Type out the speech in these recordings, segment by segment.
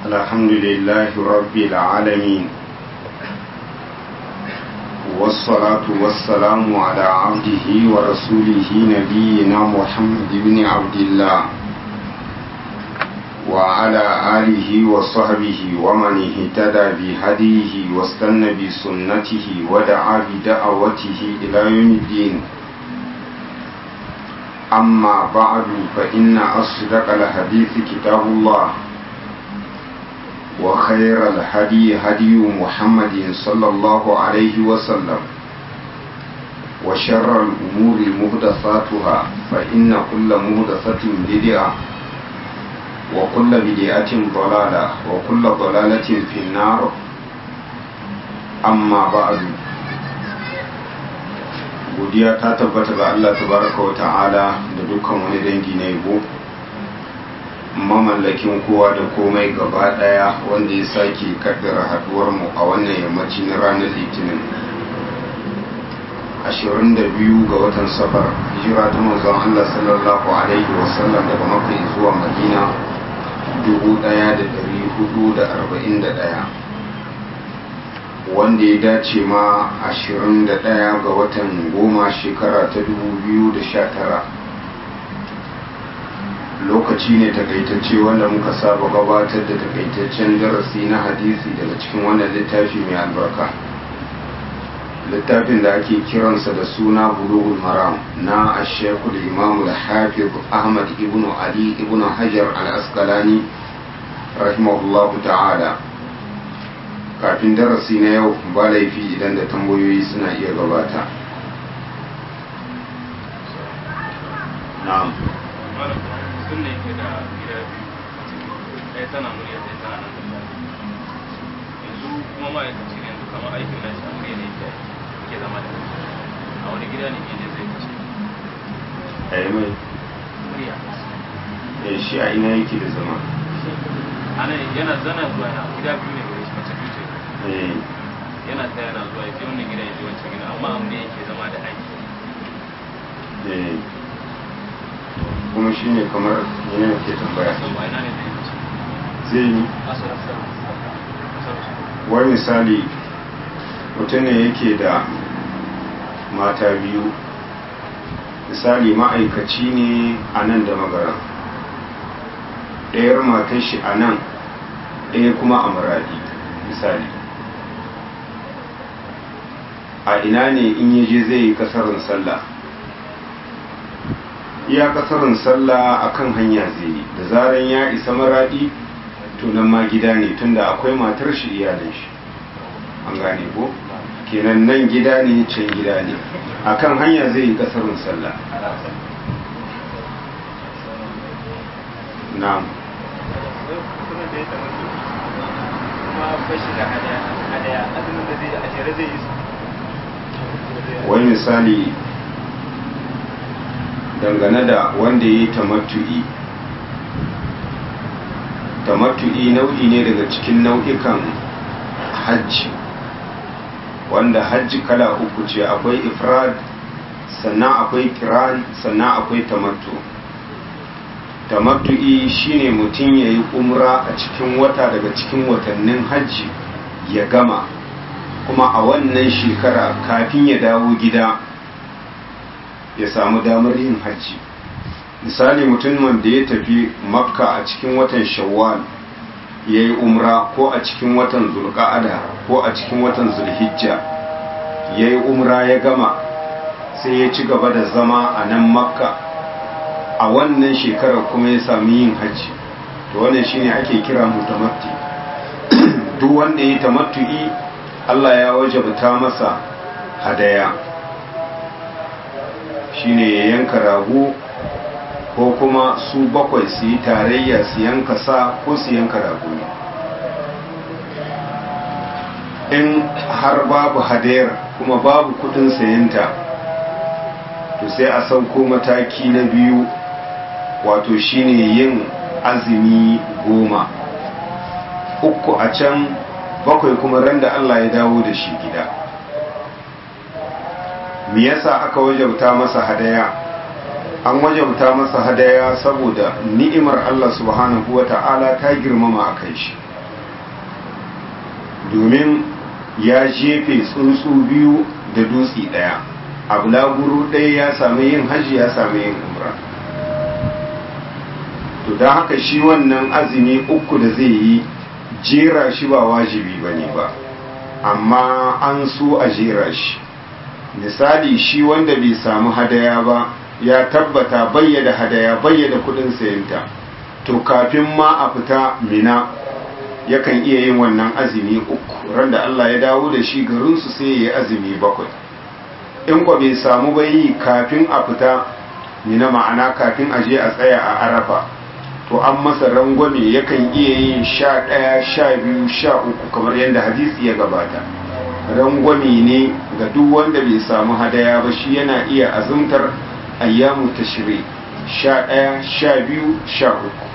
الحمد لله رب العالمين والصلاة والسلام على عبده ورسوله نبينا محمد بن عبد الله وعلى آله وصحبه ومن اهتدى بهديه واستنى بسنته ودعا بدعوته إلى يوم الدين أما بعد فإن أصدق الحديث كتاب الله وخير الهدي هدي محمد صلى الله عليه وسلم وشر الأمور مهدثاتها فإن كل مهدثة بدعة وكل بدعة ضلالة وكل ضلالة في النار أما بعد godiya ta tabbata ga Allah tabaraka wa ta'ala da dukkan wani dangi na yabo mamallakin kowa da komai gaba daya wanda ya sake kaddara haduwar mu a wannan yammaci na ranar litinin 22 ga watan safar hijira ta manzon Allah sallallahu alaihi wasallam daga makka zuwa madina 1441 wanda ya dace ma 21 ga watan goma shekara ta 2019 lokaci ne takaitacce wanda muka saba gabatar da takaitaccen darasi na hadisi daga cikin wannan littafi mai albarka littafin da ake kiransa da suna bulughul maram na ashekul imamu da hafiz ahmad ibn ali ibn hajar al-asqalani rahimahullahu ta'ala kafin darasi na yau ba laifi idan da tambayoyi suna iya gabata na'am sun ne ke da gida biyu ɗaya tana murya ɗaya tana nan da yanzu kuma ma'aikaci ne yanzu kamar aikin nashi a murya ne ke ke zama da a wani gida ne ne zai kashe a yi mai murya eh, shi a ina yake da zama ana yana zana zuwa na gida biyu ne gare shi mace biyu ce Eh, yana ta yana zuwa ya je wannan gida ya je wancan gida amma a murya yake zama da aiki eh. kuma shi ne kamar yana ke tambaya sau ba ina ne zai kashe zai yi asarar wani misali mutum ne yake da mata biyu misali ma'aikaci ne a nan da magaran ɗayar matar shi a nan ɗaya kuma a maradi misali a ina ne in yaje zai yi kasarin sallah iya kasarin sallah a kan hanya zai yi da zaran ya isa maradi tunan ma gida ne tunda akwai matar shi iyalin shi an gane ko kenan nan gida ne can gida ne akan hanya zai yi kasarin sallah na'am mutumin da ya taɓa su kuma bashi da hadaya azumin da zai yi a jere zai yi su wani misali dangane da wanda ya yi tamattu'i tamattu'i nau'i ne daga cikin nau'ikan hajji wanda hajji kala uku ce akwai ifrad sannan akwai kiran sannan akwai tamattu tamattu'i shine mutum ya yi umra a cikin wata daga cikin watannin hajji ya gama kuma a wannan shekara kafin ya dawo gida ya samu damar yin hajji misali mutumin da ya tafi makka a cikin watan shawwal ya yi umra ko a cikin watan zulqa'ada ko a cikin watan zulhijja ya yi umra ya gama sai ya ci gaba da zama a nan makka a wannan shekarar kuma ya sami yin hajji to wannan shine ake kira mutamatti duk wanda ya yi tamattu'i Allah ya wajabta masa hadaya shine ya yanka rago ko kuma su bakwai su yi tarayya su yanka sa ko su yanka rago in har babu hadayar kuma babu kudin sayanta to sai a sauko mataki na biyu wato shine yin azumi goma uku a can bakwai kuma ran da Allah ya dawo da shi gida me yasa aka wajabta masa hadaya an wajabta masa hadaya saboda ni'imar Allah subhanahu wa ta'ala ta girmama a kai shi domin ya jefe tsuntsu biyu da dutse ɗaya a bulaguro ɗaya ya sami yin hajji ya sami yin umra to don haka shi wannan azumi uku da zai yi jera shi ba wajibi ba ne ba amma an so a jera shi misali shi wanda bai samu hadaya ba ya tabbata bayyada hadaya bayyada kudin sayanta to kafin ma a fita mina yakan iya yin wannan azumi uku ran da Allah ya dawo da shi garinsu sai ya yi azumi bakwai in kwa bai samu bayi kafin a fita mina ma'ana kafin a je a tsaya a arafa to an masa rangwame yakan iya yin sha ɗaya sha biyu sha uku kamar yadda hadisi ya gabata rangwame ne ga duk wanda bai samu hadaya ba shi yana iya azumtar ayyamu tashri sha ɗaya sha biyu sha uku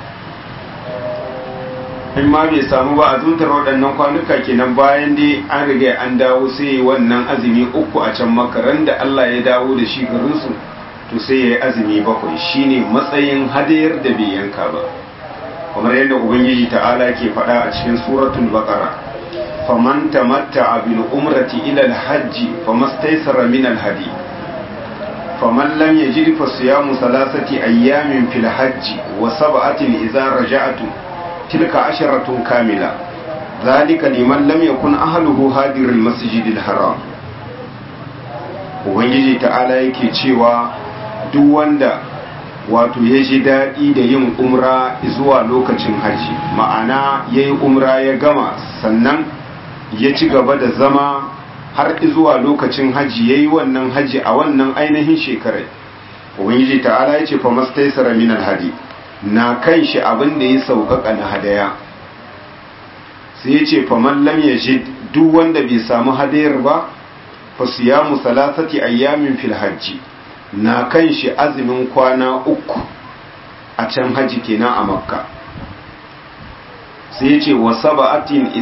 in ma bai samu ba azumtar waɗannan kwanuka kenan bayan dai an riga an dawo sai wannan azumi uku a can makaran da Allah ya dawo da shi garinsu to sai ya yi azumi bakwai shine matsayin hadayar da bai yanka ba kamar yadda ubangiji ta'ala ke faɗa a cikin suratul baqara faman tamatta'a bil umrati ila al hajji famastaysara min al hadi faman lam yajid fa siyamu thalathati ayyamin fil hajji wa sab'atin idza raja'tum tilka asharatun kamila ذلك liman lam yakun ahluhu hadirul masjidil haram ubangiji ta'ala yake cewa duk wanda wato ya ji daɗi da yin umra zuwa lokacin hajji ma'ana ya yi umra ya gama sannan ya ci gaba da zama har zuwa lokacin hajji ya yi wannan hajji a wannan ainihin shekarar ubangiji ta'ala ya ce fa mastaisara min alhadi na kan shi abin da ya sauƙaƙa na hadaya sai ya ce fa man lam yajid duk wanda bai samu hadayar ba fa siyamu salasati ayyamin fil hajji na kan shi azumin kwana uku a can haji kenan a makka sai ya ce wa saba'atin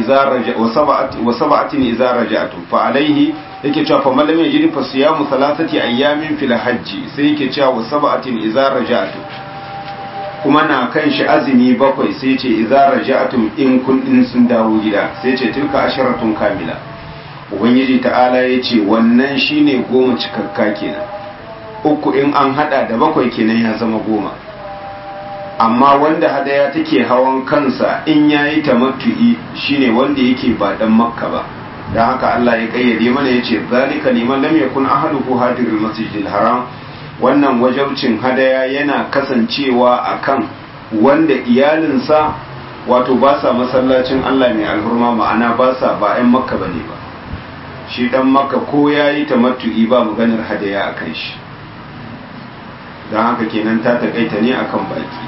iza raja'atu fa alaihi yake cewa fa malam yajid fa siyamu thalathati ayyamin fil hajji sai yake cewa wa saba'atin iza raja'atu kuma na kan shi azumi bakwai sai ce iza raja'atum in kun in sun dawo gida sai ce tilka asharatun kamila ubangiji ta'ala ya ce wannan shine goma cikakka kenan uku in an hada da bakwai kenan ya zama goma amma wanda hadaya take hawan kansa in yayi tamattu'i shine wanda yake ba dan makka ba dan haka Allah ya kayyade mana yace zalika liman lam yakun ahaduhu hadirul masjidil haram wannan wajabcin hadaya yana kasancewa akan wanda iyalinsa wato ba sa masallacin Allah mai alhurma ma'ana ba sa ba 'yan makka bane ba shi dan makka ko yayi tamattu'i ba maganar hadaya akan shi don haka kenan ta takaita ne akan baki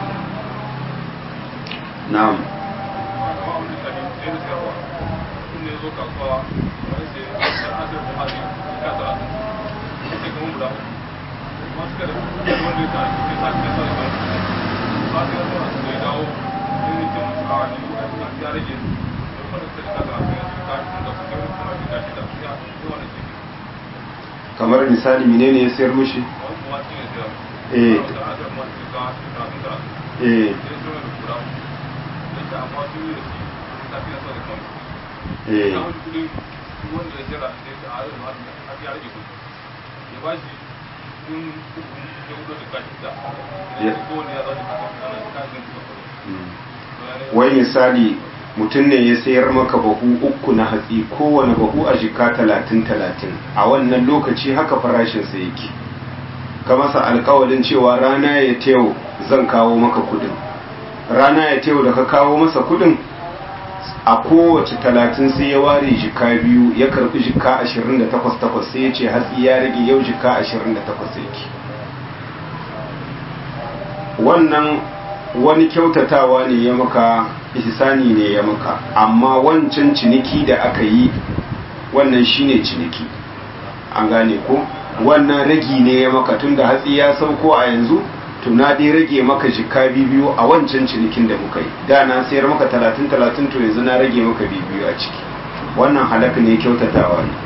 na'am kamar misali menene ya sayar mushi eh eh eh wai misali mutum ne ya sayar maka bahu uku na hatsi kowane bahu a jika talatin talatin a wannan lokaci haka farashinsa yake ka masa alkawalin cewa rana ya teyo zan kawo maka kudin rana ya teyo da ka kawo masa kudin a kowace talatin sai ya ware jika biyu ya karbi jika ashirin da takwas takwas sai ya ce hatsi ya rage yau jika ashirin da takwas yake wannan wani kyautatawa ne ya maka ihsani ne ya maka amma wancan ciniki da aka yi wannan shine ciniki an gane ko wannan ragi ne ya maka tun da hatsi ya sauko a yanzu to na dai rage maka jika biyu a wancan cinikin da muka yi da na sayar maka talatin talatin to yanzu na rage maka biyu a ciki wannan halaka ne kyautatawa ne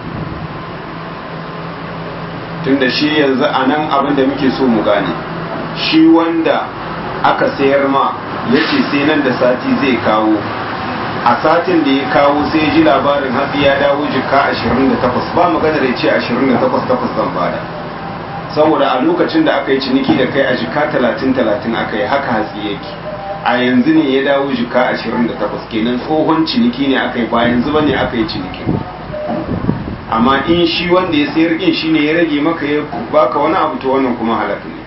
tun da shi yanzu a nan abin da muke so mu gane shi wanda aka sayar ma ya ce sai nan da sati zai kawo a satin da ya kawo sai ji labarin hatsi ya dawo jika 28 ba magana da ya ce 28 takwas zan bada saboda a lokacin da aka yi ciniki da kai a jika 30-30 aka yi haka hatsi yake a yanzu ne ya dawo jika 28 kenan tsohon ciniki ne aka yi ba yanzu ba ne aka yi ciniki amma in shi wanda ya sayar in shi ne ya rage maka ya baka wani abu to wannan kuma halaka ne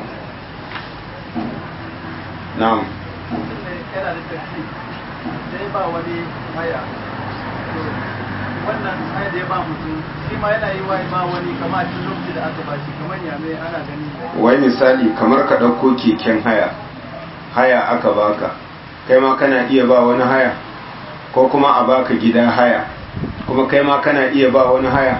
na'am yana da tafi sai ba wani haya wannan haya da ya ba mutum shi ma yana yi wa ba wani kama a cikin lokaci da aka ba shi kamar ya mai ana gani wai misali kamar ka ɗauko keken haya haya aka baka kai ma kana iya ba wani haya ko kuma a baka gida haya kuma kai ma kana iya ba wani haya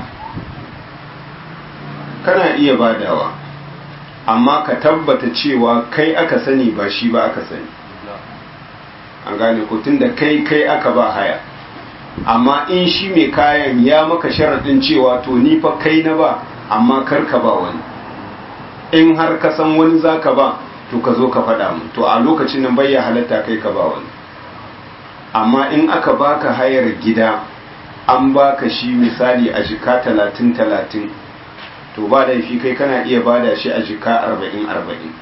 kana iya badawa amma ka tabbata cewa kai aka sani ba shi ba aka sani an gane ko tunda kai kai aka ba haya amma in shi mai kayan ya maka sharaɗin cewa to ni fa kai na ba amma kar ka ba wani in har ka san wani za ka ba to ka zo ka faɗa mu to a lokacin nan bai ya halatta kai ka ba wani amma in aka baka hayar gida an baka shi misali a jika talatin talatin to ba laifi kai kana iya bada shi a jika arba'in arba'in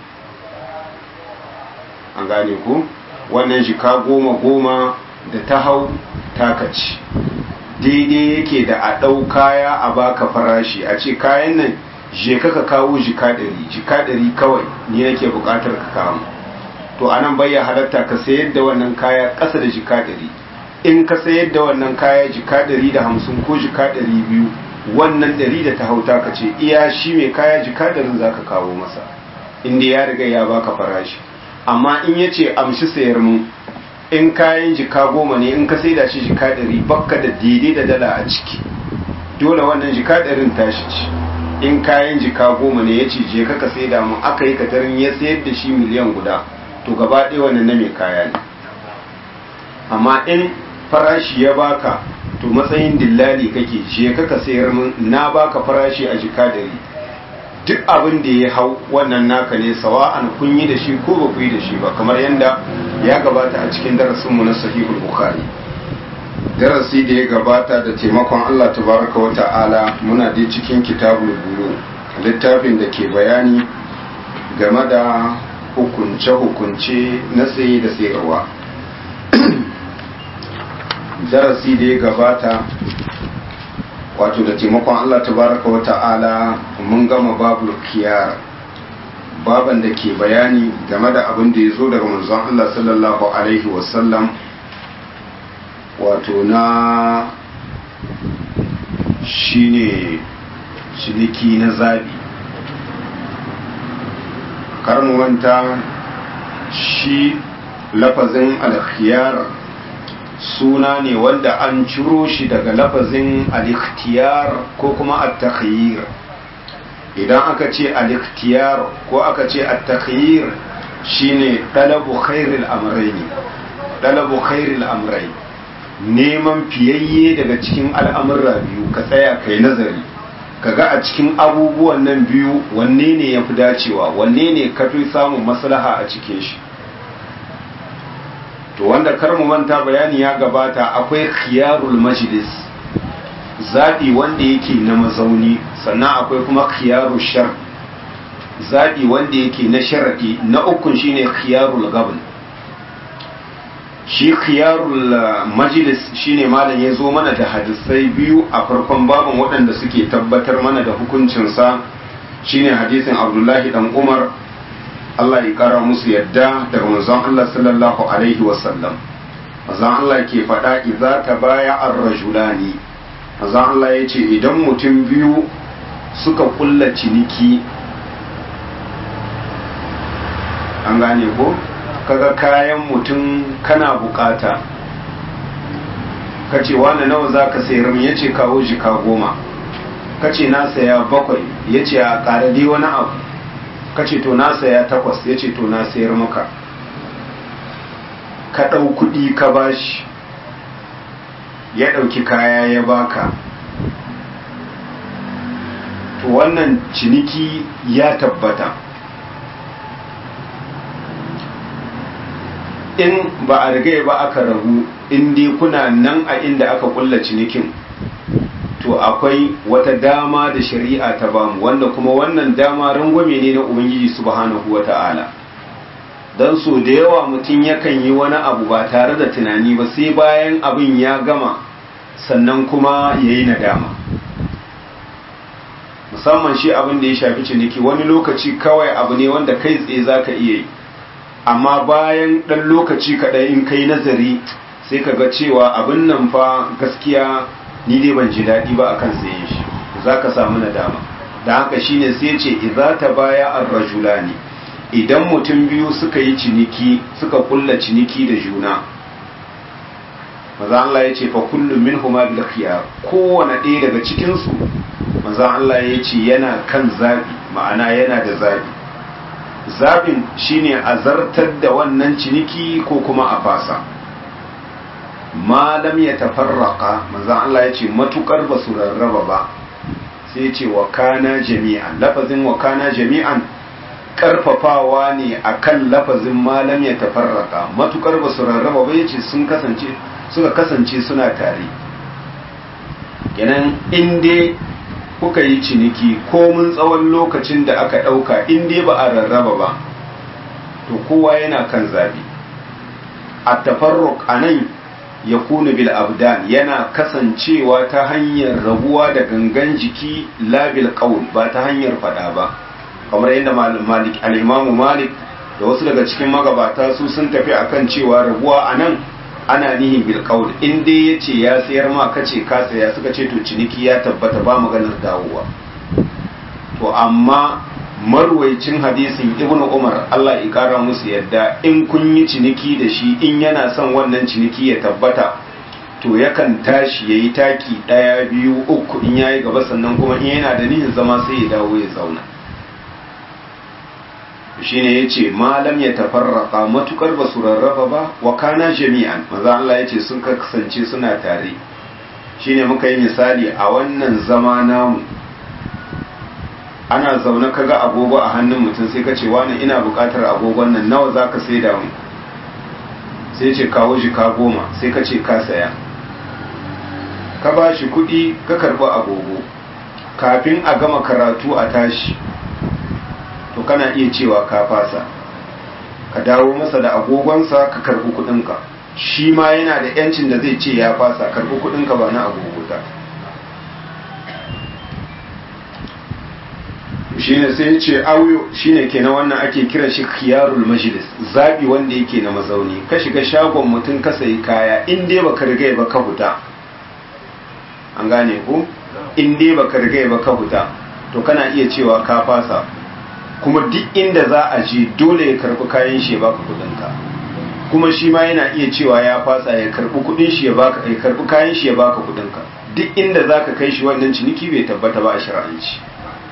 an gane ku wannan jika goma goma da ta hau takaci daidai yake da a ɗau kaya a baka farashi a ce kayan nan je ka ka kawo jika ɗari jika ɗari kawai ni nake buƙatar ka kawo to a nan bayya halatta ka sayar da wannan kaya ƙasa da jika ɗari in ka sayar da wannan kaya jika ɗari da hamsin ko jika ɗari biyu wannan ɗari da ta hauta ka ce iya shi mai kaya jika ɗarin za ka kawo masa inda ya riga ya baka farashi amma in ya ce amshi sayar mu in kayan jika goma ne in ka saida shi jika ɗari bakka da daidai da dala a ciki dole wannan jika ɗarin tashi ci in kayan jika goma ne ya ce je ka saida mu aka yi katarin ya sayar da shi miliyan guda to gaba ɗaya wannan na mai kaya ne amma in farashi ya baka to matsayin dillali kake je ka sayar mun na baka farashi a jika ɗari duk abin da ya hau wannan naka ne sawa'an kun yi da shi ko ba ku yi da shi ba kamar yadda ya gabata a cikin darasinmu na sahihul bukhari darasi da ya gabata da taimakon Allah tabaraka wa ta'ala muna dai cikin kitabul bulu littafin da ke bayani game da hukunce-hukunce na saye da sayarwa darasi da ya gabata wato da taimakon Allah tabaraka wa ta'ala mun gama babu kiyar baban da ke bayani game da abin da ya zo daga manzon Allah sallallahu alaihi wasallam wato na shine ciniki na zabi karnuwanta shi lafazin alkhiyar suna ne wanda an ciro shi daga lafazin al-ikhtiyar ko kuma at-takhyir idan aka ce al-ikhtiyar ko aka ce at-takhyir shine dalabu khairil amrayni dalabu khairil amrayn neman fiyayye daga cikin al'amurra biyu ka tsaya kai nazari kaga a cikin abubuwan nan biyu wanne ne yafi dacewa wanne ne kafi samun maslaha a cikin shi to wanda kar mu manta bayani ya gabata akwai khiyarul majlis zaɓi wanda yake na mazauni sannan akwai kuma khiyarul shar zaɓi wanda yake na sharaɗi na ukun shine khiyarul gabn shi khiyarul majlis shine malam ya zo mana da hadisai biyu a farkon babin waɗanda suke tabbatar mana da hukuncinsa shine hadisin abdullahi dan umar Allah ya kara musu yadda daga manzon Allah sallallahu alaihi wasallam manzon Allah ke faɗa idza tabaya ar-rajulani manzon Allah ya ce idan mutum biyu suka kulla ciniki an gane ko kaga kayan mutum kana bukata kace wani nawa zaka sayar min yace kawo jika goma kace na saya bakwai yace a ƙara dai wani abu kace to na saya takwas ya ce to na sayar maka ka ɗau kuɗi ka bashi ya ɗauki kaya ya baka to wannan ciniki ya tabbata in ba a riga ba aka rabu in dai kuna nan a inda aka kulla cinikin to akwai wata dama da shari'a ta bamu wanda kuma wannan dama rangwame ne na ubangiji subhanahu wata'ala don so da yawa mutum yakan yi wani abu ba tare da tunani ba sai bayan abin ya gama sannan kuma ya yi nadama musamman shi abin da ya shafi ciniki wani lokaci kawai abu ne wanda kai tsaye za ka iya yi amma bayan ɗan lokaci kaɗai in kai nazari sai ka ga cewa abin nan fa gaskiya ni dai ban ji daɗi ba akan sayen shi za ka samu nadama da haka shine sai ce idza ta baya ar-rajulani idan mutum biyu suka yi ciniki suka kulla ciniki da juna maza Allah ya ce fa kullum minhuma bil khiyar kowane ɗaya daga cikin su maza Allah ya ce yana kan zabi ma'ana yana da zabi zabin shine a zartar da wannan ciniki ko kuma a fasa malam ya tafarraka maza Allah ya ce matukar ba su rarraba ba sai ce wa kana jami'an lafazin wa kana jami'an karfafawa ne akan lafazin malam ya tafarraka matukar ba su rarraba ba yace sun kasance suka kasance suna tare kenan in dai kuka yi ciniki ko mun tsawon lokacin da aka ɗauka in dai ba a rarraba ba to kowa yana kan zabi a tafarruk a nan ya kuna bil abdan yana kasancewa ta hanyar rabuwa da gangan jiki labil qaul ba ta hanyar fada ba kamar yadda malik al-imamu malik da wasu daga cikin magabata su sun tafi akan cewa rabuwa a nan ana nihin bil qaul in dai yace ya sayar ma kace ka saya suka ce to ciniki ya tabbata ba maganar dawowa to amma marwaicin hadisin ibnu umar Allah ya kara musu yadda in kun yi ciniki da shi in yana son wannan ciniki ya tabbata to yakan tashi yayi taki daya biyu uku in yayi gaba sannan kuma in yana da nihin zama sai ya dawo ya zauna shine yace malam ya tafarraka matukar ba su rarraba ba wa kana jami'an maza Allah yace sun kasance suna tare shine muka yi misali a wannan zama namu ana zaune kaga agogo a hannun mutum sai ka ce wani ina bukatar agogon nan nawa zaka sai da mu sai ce kawo shi ka goma sai ka ce ka saya ka ba shi kuɗi ka karɓi agogo kafin a gama karatu a tashi to kana iya cewa ka fasa ka dawo masa da agogonsa ka karbi kudinka shi ma yana da yancin da zai ce ya fasa karbi kudinka ba na agogota shine sai ce auyo shine kenan wannan ake kira shi khiyarul majlis zabi wanda yake na mazauni ka shiga shagon mutum ka sayi kaya in dai baka riga ba ka huta an gane ko in dai baka riga ba ka huta to kana iya cewa ka fasa kuma duk inda za a je dole ya karbi kayan shi ya baka kudinka kuma shi ma yana iya cewa ya fasa ya karbi kudin shi ya baka ya karbi kayan shi ya baka kudinka duk inda zaka kai shi wannan ciniki bai tabbata ba a shar'anci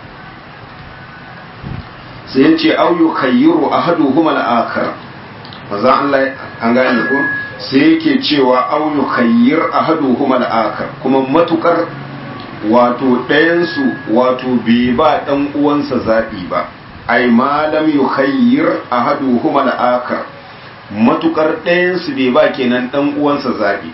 sai ya ce au yukhayyiru ahaduhuma al-akhar maza Allah an gane ko sai yake cewa au yukhayyir ahaduhuma al-akhar kuma matukar wato ɗayansu wato bai ba ɗan uwansa zaɓi ba ai malam yukhayyir ahaduhuma al-akhar matukar ɗayan su bai ba kenan dan uwansa zabi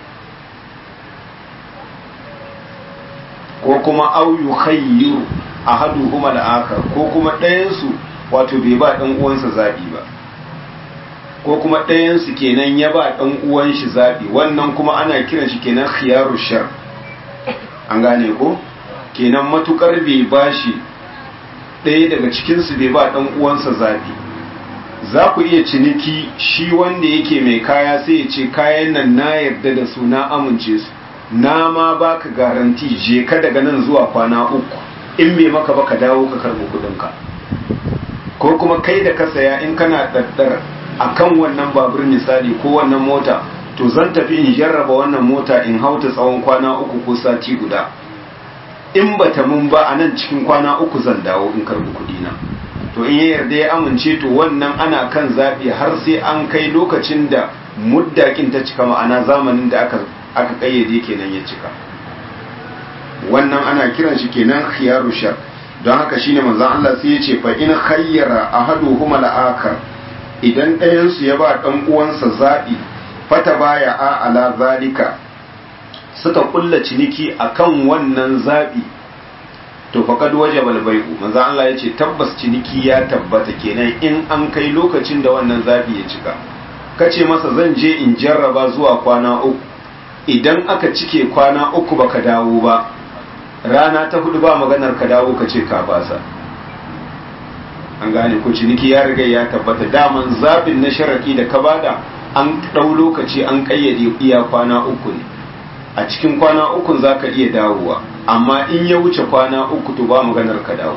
ko kuma au yukhayyir ahaduhuma al-akhar ko kuma ɗayan su wato bai ba dan uwansa zabi ba ko kuma ɗayan su kenan ya ba dan uwan shi zabi wannan kuma ana kiran shi kenan khiyaru shar an gane ko kenan matukar bai bashi ɗaya daga cikinsu bai ba ɗan uwansa zaɓi za ku iya ciniki shi wanda yake mai kaya sai ya ce kayan nan na yarda da su na amince su na ma ba ka garanti je ka daga nan zuwa kwana uku in bai maka ba ka dawo ka karɓi kuɗinka ko kuma kai da ka saya in kana ɗaɗɗar a kan wannan babur misali ko wannan mota to zan tafi in jarraba wannan mota in hauta tsawon kwana uku ko sati guda in bata mun ba a nan cikin kwana uku zan dawo in karbi kuɗi na to in ya yarda ya amince to wannan ana kan zaɓi har sai an kai lokacin da muddakin ta cika ma'ana zamanin da aka aka kayyade kenan ya cika wannan ana kiran shi kenan khiyaru shar don haka shine manzon Allah sai ya ce fa in khayyara ahaduhuma al-akhar idan ɗayansu ya ba ɗan uwansa zaɓi fata baya a ala zalika suka kulla ciniki akan wannan zaɓi to faqad wajaba al-bai'u manzo Allah ya ce tabbas ciniki ya tabbata kenan in an kai lokacin da wannan zaɓi ya cika kace masa zan je in jarraba zuwa kwana uku idan aka cike kwana uku baka dawo ba rana ta hudu ba maganar ka dawo ka ce ka fasa an gane ko ciniki ya riga ya tabbata daman zabin na sharaki da ka bada an ɗau lokaci an ƙayyade iya kwana uku ne a cikin kwana uku za ka iya dawowa amma in ya wuce kwana uku to ba maganar ka dawo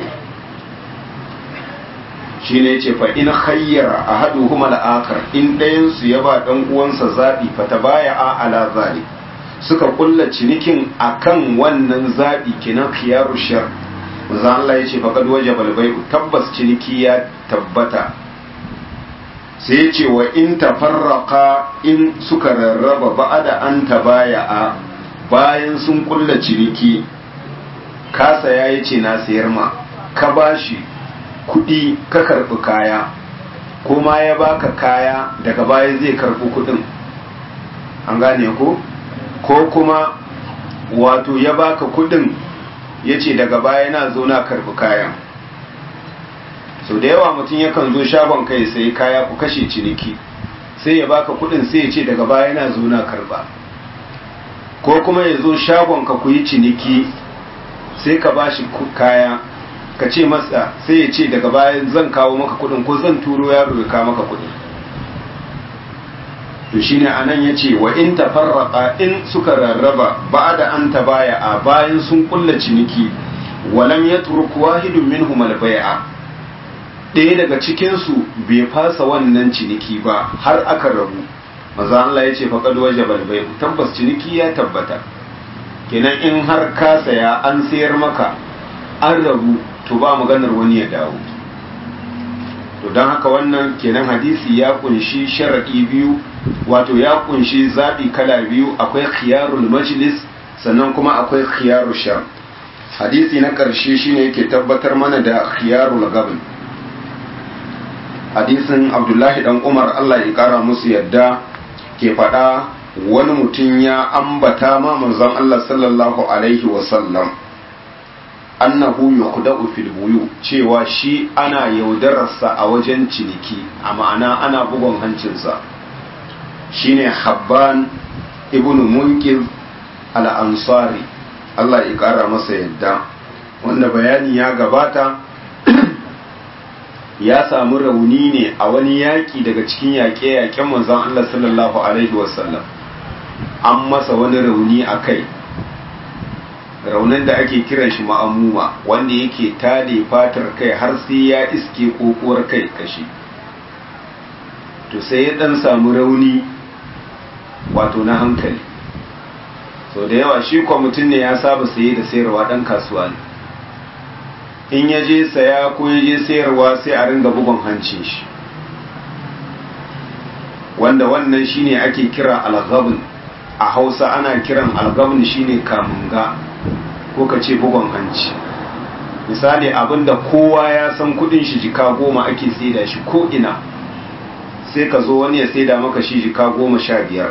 shi ne ce fa in khayyara a haɗu kuma la'akar in ɗayansu ya ba ɗan uwansa zaɓi fa ta baya a ala zalik suka kulla cinikin akan wannan zaɓi kenan khiyaru shar manzo Allah ya ce faqad wajaba al-bai'u tabbas ciniki ya tabbata sai ya ce wa in tafarraqa in suka rarraba ba'ada an tabaya'a bayan sun kulla ciniki ka saya yace na sayar ma ka bashi kuɗi ka karɓi kaya kuma ya baka kaya daga baya zai karɓi kuɗin an gane ko ko kuma wato ya baka kuɗin ya ce daga baya na zo na karbi kayan so da yawa mutum yakan zo shagon kai sai kaya ku kashe ciniki sai ya baka kudin sai ya ce daga baya na zo na karba ko kuma ya zo shagon ka ku yi ciniki sai ka ba shi kaya ka ce masa sai ya ce daga baya zan kawo maka kudin ko zan turo yaro ya kawo maka kudin to shine anan yace wa in tafarraqa in suka rarraba ba'da an tabaya a bayan sun kulla ciniki walam yatruk wahidun minhum al-bai'a ɗaya daga cikin su bai fasa wannan ciniki ba har aka rabu maza Allah yace faqad wajaba al-bai'u tabbas ciniki ya tabbata kenan in har ka saya an sayar maka an rabu to ba maganar wani ya dawo to don haka wannan kenan hadisi ya kunshi sharaɗi biyu wato ya kunshi zaɓi kala biyu akwai khiyarul majlis sannan kuma akwai khiyarul sham hadisi na ƙarshe shine yake tabbatar mana da khiyarul gabn hadisin abdullahi dan umar allah ya ƙara musu yadda ke faɗa wani mutum ya ambata ma manzon allah sallallahu alaihi wasallam annahu yukhda'u fil buyu cewa shi ana yaudararsa a wajen ciniki a ma'ana ana bugon hancinsa shine habban ibnu munqidh al-ansari Allah ya kara masa yadda wanda bayani ya gabata ya samu rauni ne a wani yaƙi daga cikin yaƙe-yaƙen manzon Allah sallallahu alaihi wasallam an masa wani rauni a kai raunin da ake kiran shi ma'amuma wanda yake tale fatar kai har sai ya iske kokuwar kai kashi to sai ya dan samu rauni wato na hankali so da yawa shi kwa mutum ne ya saba saye da sayarwa dan kasuwa ne in ya je saya ko ya je sayarwa sai a ringa bugun hancin shi wanda wannan shine ake kira alghabn a hausa ana kiran alghabn shine kamunga ko ka ce bugon hanci misali abinda kowa ya san kudin shi jika goma ake saida shi ko ina sai ka zo wani ya saida maka shi jika goma sha biyar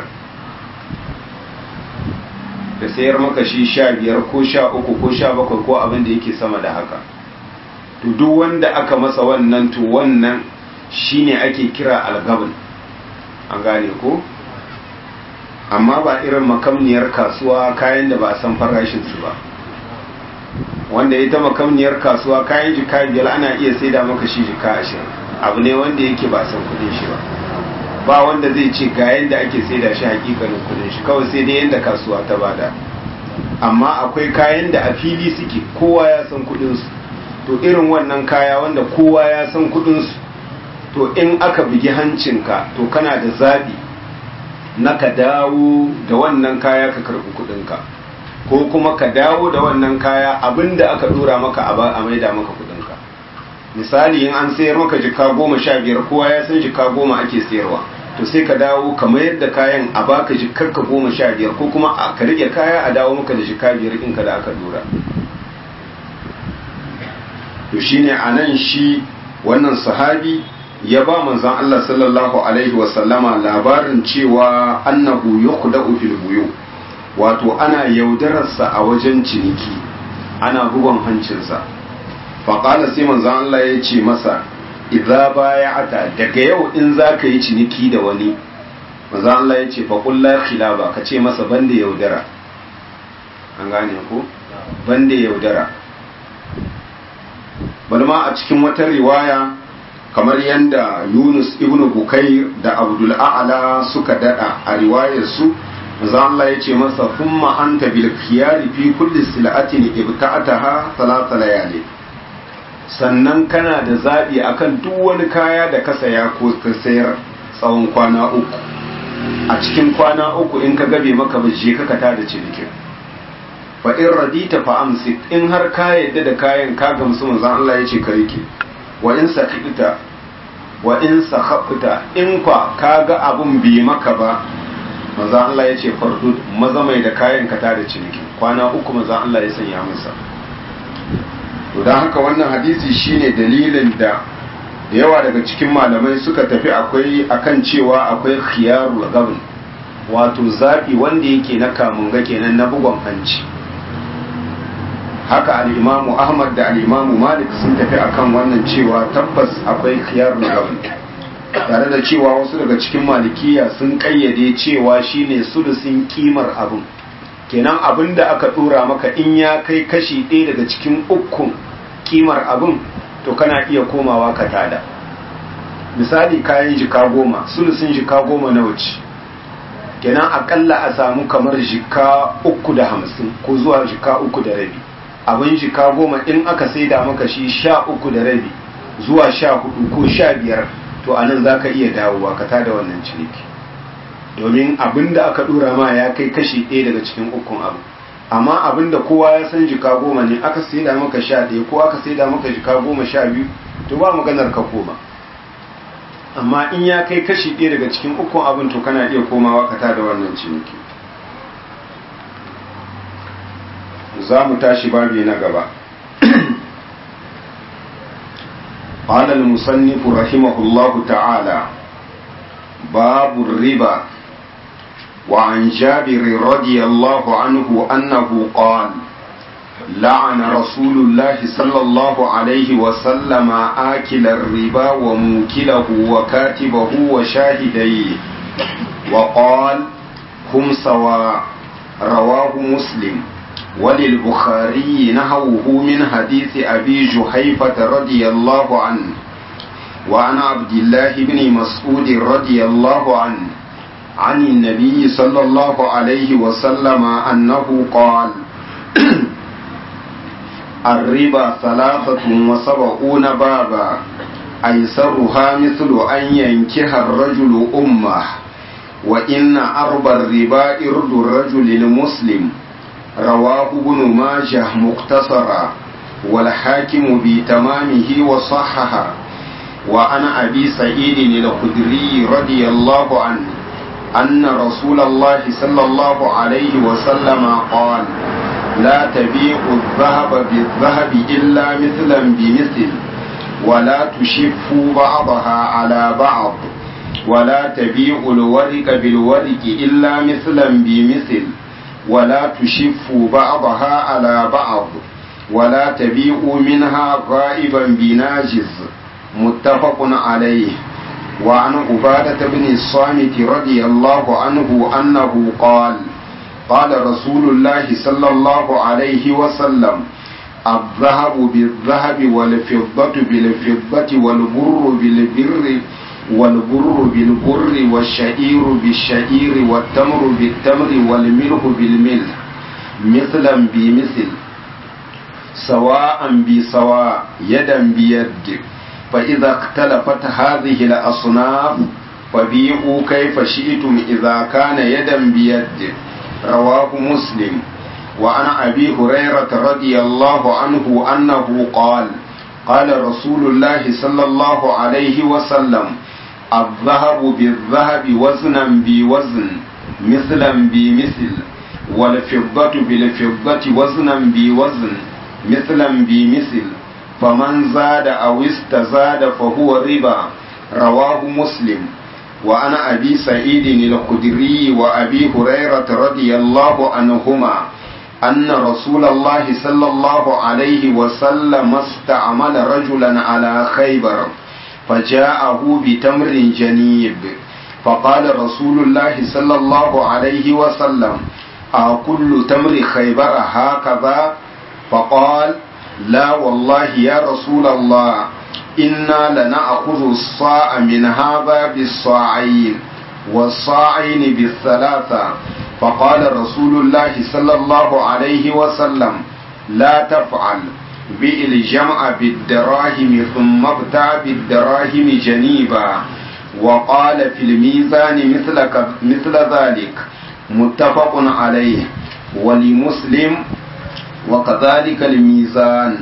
da sayar maka shi sha biyar ko sha uku ko sha bakwai ko abin da yake sama da haka to duk wanda aka masa wannan to wannan shine ake kira algabin an gane ko amma ba irin makamniyar kasuwa kayan da ba a san farashinsu ba wanda ita makamniyar kasuwa kayan jika biyar ana iya saida maka shi jika ashirin abu ne wanda yake ba san kudin shi ba ba wanda zai ce ga yadda ake saida shi hakikanin kudin shi kawai sai dai yadda kasuwa ta bada amma akwai kayan da a fili suke kowa ya san kudin su to irin wannan kaya wanda kowa ya san kudin su to in aka bugi hancinka to kana da zabi na ka dawo da wannan kaya ka karbi kudinka ko kuma ka dawo da wannan kaya abinda aka dora maka a maida maka kudinka misali in an sayar maka jika goma sha biyar kowa ya san jika goma ake sayarwa to sai ka dawo ka mayar da kayan a baka jikarka goma sha biyar ko kuma a ka rike kaya a dawo maka da jika biyar ɗinka da aka dora to shine a nan shi wannan sahabi ya ba manzon Allah sallallahu alaihi wasallama labarin cewa annahu yukhda'u fil buyu wato ana yaudararsa a wajen ciniki ana bugon hancinsa faƙala sai manzon Allah ya ce masa idza baya'ata daga yau in za ka yi ciniki da wani manzon Allah ya ce faƙul la khilaba ka ce masa banda yaudara an gane ko banda yaudara bal ma a cikin wata riwaya kamar yadda Yunus ibn Bukair da Abdul A'la suka dada a riwayar su manzo Allah yace masa thumma anta bil khiyari fi kulli sil'atin ibta'ataha thalath layali sannan kana da zabi akan duk wani kaya da ka saya ko ka sayar tsawon kwana uku a cikin kwana uku in ka gabe maka ba je ka kata da cinikin fa in radita fa amsik in har ka yadda da kayan ka gamsu manzo Allah yace ka rike wa in sakita wa in sakhafta in kwa kaga abun bi maka ba manzo Allah ya ce fardud maza mai da kayan ka tare ciniki kwana uku manzo Allah ya sanya masa to dan haka wannan hadisi shine dalilin da da yawa daga cikin malamai suka tafi akwai akan cewa akwai khiyarul gabn wato zabi wanda yake na kamunga kenan na bugon hanci haka al'imamu ahmad da al'imamu malik sun tafi akan wannan cewa tabbas akwai khiyar gabin tare da cewa wasu daga cikin malikiya sun kayyade cewa shine sulusin kimar abin kenan abin da aka dora maka in ya kai kashi ɗaya daga cikin ukun kimar abin to kana iya komawa ka tada misali kayan jika goma sulusin jika goma na wuce kenan akalla a samu kamar jika uku da hamsin ko zuwa jika uku da rabi abin jika goma in aka saida maka shi sha uku da rabi zuwa sha hudu ko sha biyar to a nan za ka iya dawowa ka tada wannan ciniki domin abin da aka dora ma ya kai kashi ɗaya daga cikin ukun abu amma abin da kowa ya san jika goma ne aka saida maka sha ɗaya ko aka saida maka jika goma sha biyu to ba maganar ka koma amma in ya kai kashi ɗaya daga cikin ukun abin to kana iya komawa ka tada wannan ciniki za mu tashi babi na gaba قال المصنف رحمه الله تعالى باب الربا وعن جابر رضي الله عنه أنه قال لعن رسول الله صلى الله عليه وسلم آكل الربا وموكله وكاتبه وشاهديه وقال هم سواء رواه مسلم وللبخاري نحوه من حديث أبي جحيفة رضي الله عنه وعن عبد الله بن مسعود رضي الله عنه عن النبي صلى الله عليه وسلم أنه قال الربا ثلاثة وسبعون بابا أيسرها مثل أن ينكح الرجل أمه وإن أربى الربا إرد الرجل المسلم رواه ابن ماجه مقتصرا والحاكم بتمامه وصححه وعن أبي سعيد الخدري رضي الله عنه أن رسول الله صلى الله عليه وسلم قال لا تبيعوا الذهب بالذهب إلا مثلا بمثل ولا تشفوا بعضها على بعض ولا تبيعوا الورق بالورق إلا مثلا بمثل ولا تشفوا بعضها على بعض ولا تبيعوا منها غائبا بناجز متفق عليه وعن عبادة بن الصامت رضي الله عنه أنه قال قال رسول الله صلى الله عليه وسلم الذهب بالذهب والفضة بالفضة والبر بالبر والبر بالبر والشعير بالشعير والتمر بالتمر والملح بالملح مثلا بمثل سواء بسواء يدا بيد فإذا اختلفت هذه الأصناف فبيعوا كيف شئتم إذا كان يدا بيد رواه مسلم وعن أبي هريرة رضي الله عنه أنه قال قال رسول الله صلى الله عليه وسلم الذهب بالذهب وزنا بوزن مثلا بمثل والفضة بالفضة وزنا بوزن مثلا بمثل فمن زاد أو استزاد فهو ربا رواه مسلم وعن أبي سعيد الخدري وأبي هريرة رضي الله عنهما أن رسول الله صلى الله عليه وسلم استعمل رجلا على خيبر فجاءه بتمر جنيب فقال رسول الله صلى الله عليه وسلم أكل تمر خيبر هكذا فقال لا والله يا رسول الله إنا لنأخذ الصاع من هذا بالصاعين والصاعين بالثلاثة فقال رسول الله صلى الله عليه وسلم لا تفعل بئ الجمع بالدراهم ثم ابتع بالدراهم جنيبا وقال في الميزان مثل, مثل ذلك متفق عليه ولمسلم وكذلك الميزان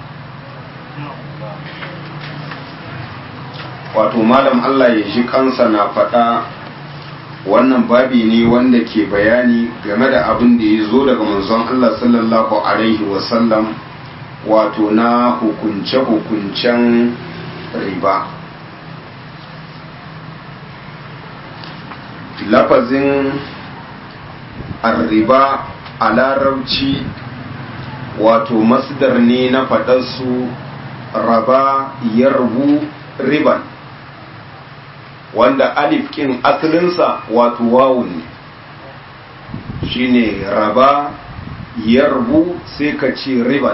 wato malam Allah ya ji kansa na faɗa wannan babi ne wanda ke bayani game da abin da ya zo daga manzon Allah sallallahu alaihi wasallam wato na hukunce-hukuncen riba lafazin arriba a larabci wato masdar ne na faɗarsu raba yarbu riban wanda alif kin asalinsa wato wawun ne shine raba yarbu sai ka ce riban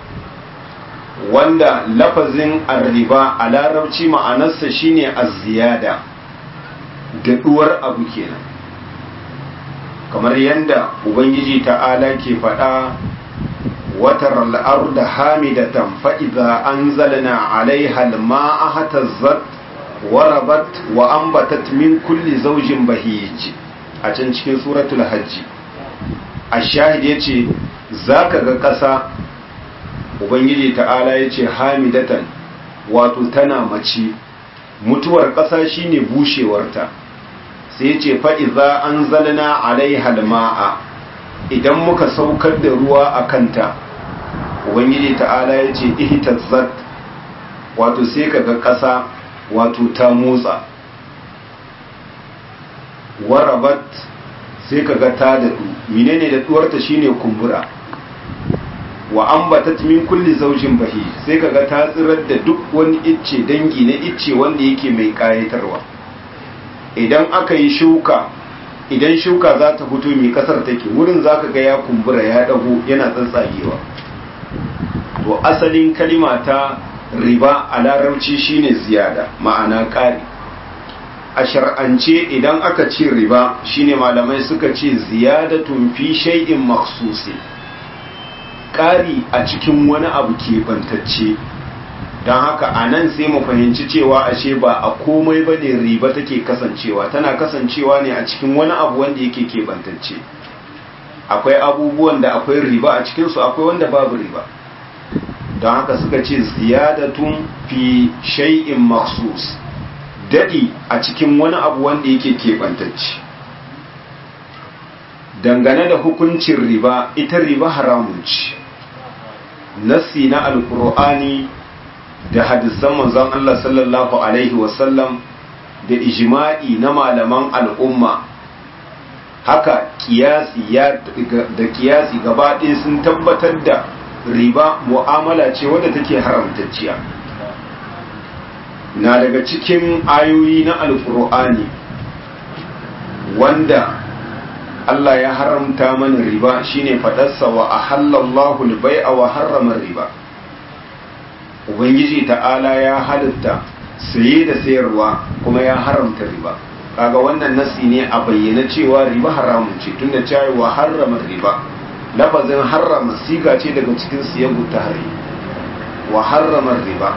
wanda lafazin arriba a larabci ma'anarsa shine az-ziyada daɗuwar abu kenan kamar yadda ubangiji ta'ala ke faɗa watar al'arda hamidatan fa'iza an zalina alaiha ma'a hatazzat warabat wa ambatat min kulli zaujin bahij a can cikin suratul hajji a shahid ya ce za ka ga ƙasa ubangiji ta'ala ya ce hamidatan wato tana mace mutuwar ƙasa shine bushewarta sai ce fa'iza an zalina alaiha ma'a idan muka saukar da ruwa a kanta ubangiji ta'ala ya ce ihtazzat wato sai ka ga ƙasa wato ta motsa warabat sai ka ga ta daɗu menene daɗuwarta shine kumbura wa ambatat min kulli zaujin bahi sai ka ga ta tsirar da duk wani icce dangi na icce wanda yake mai ƙayatarwa idan aka yi shuka idan shuka za ta fito mai kasar take wurin za ka ga ya kumbura ya dago yana tsatsagewa to asalin kalima ta riba a larabci shine ziyada ma'ana ƙari a shar'ance idan aka ce riba shine malamai suka ce ziyadatun fi shay'in maksusi ƙari a cikin wani abu keɓantacce don haka a nan sai mu fahimci cewa ashe ba a komai ba ne riba take kasancewa tana kasancewa ne a cikin wani abu wanda yake keɓantacce akwai abubuwan da akwai riba a cikinsu akwai wanda babu riba don haka suka ce ziyadatun fi shay'in maksus daɗi a cikin wani abu wanda yake keɓantacce dangane da hukuncin riba ita riba haramun ce nassi na alkur'ani da hadisan manzon Allah sallallahu alaihi wasallam da ijma'i na malaman al'umma haka kiyasi ya da kiyasi gaba ɗaya sun tabbatar da riba mu'amala ce wadda take haramtacciya na daga cikin ayoyi na alkur'ani wanda Allah ya haramta mana riba shine fadarsa wa ahallallahu al-bai'a wa harrama riba ubangiji ta'ala ya halitta saye da sayarwa kuma ya haramta riba kaga wannan nasi ne a bayyana cewa riba haramun ce tunda cewa wa harrama riba lafazin harrama siga ce daga cikin siyagu tahri wa harrama riba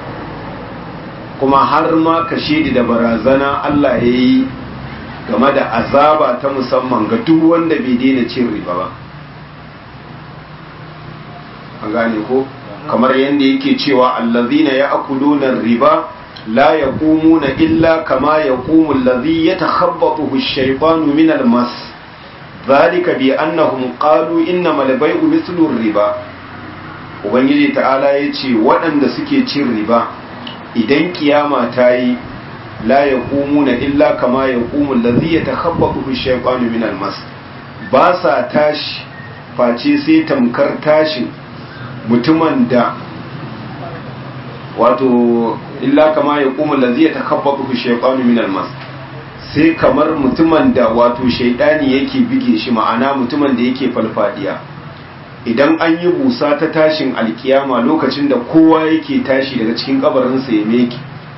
kuma har ma kashedi da barazana Allah ya yi game da azaba ta musamman ga duk wanda bai daina cin riba ba an gane ko kamar yadda yake cewa allazina ya'kuluna riba la yaqumuna illa kama yaqumu allazi yatakhabbathu ash-shaytanu min al-mas dhalika bi annahum qalu innamal bay'u mithlu riba ubangiji ta'ala yace waɗanda suke cin riba idan kiyama ta yi la yaqumuna illa kama yaqumu allazi yatakhabbathu ash-shaytanu min al-mas ba sa tashi face sai tamkar tashin mutumin da wato illa kama yaqumu allazi yatakhabbathu ash-shaytanu min al-mas sai kamar mutumin da wato shaidani yake bige shi ma'ana mutumin da yake falfadiya idan an yi busa ta tashin alkiyama lokacin da kowa yake tashi daga cikin kabarinsa ya meki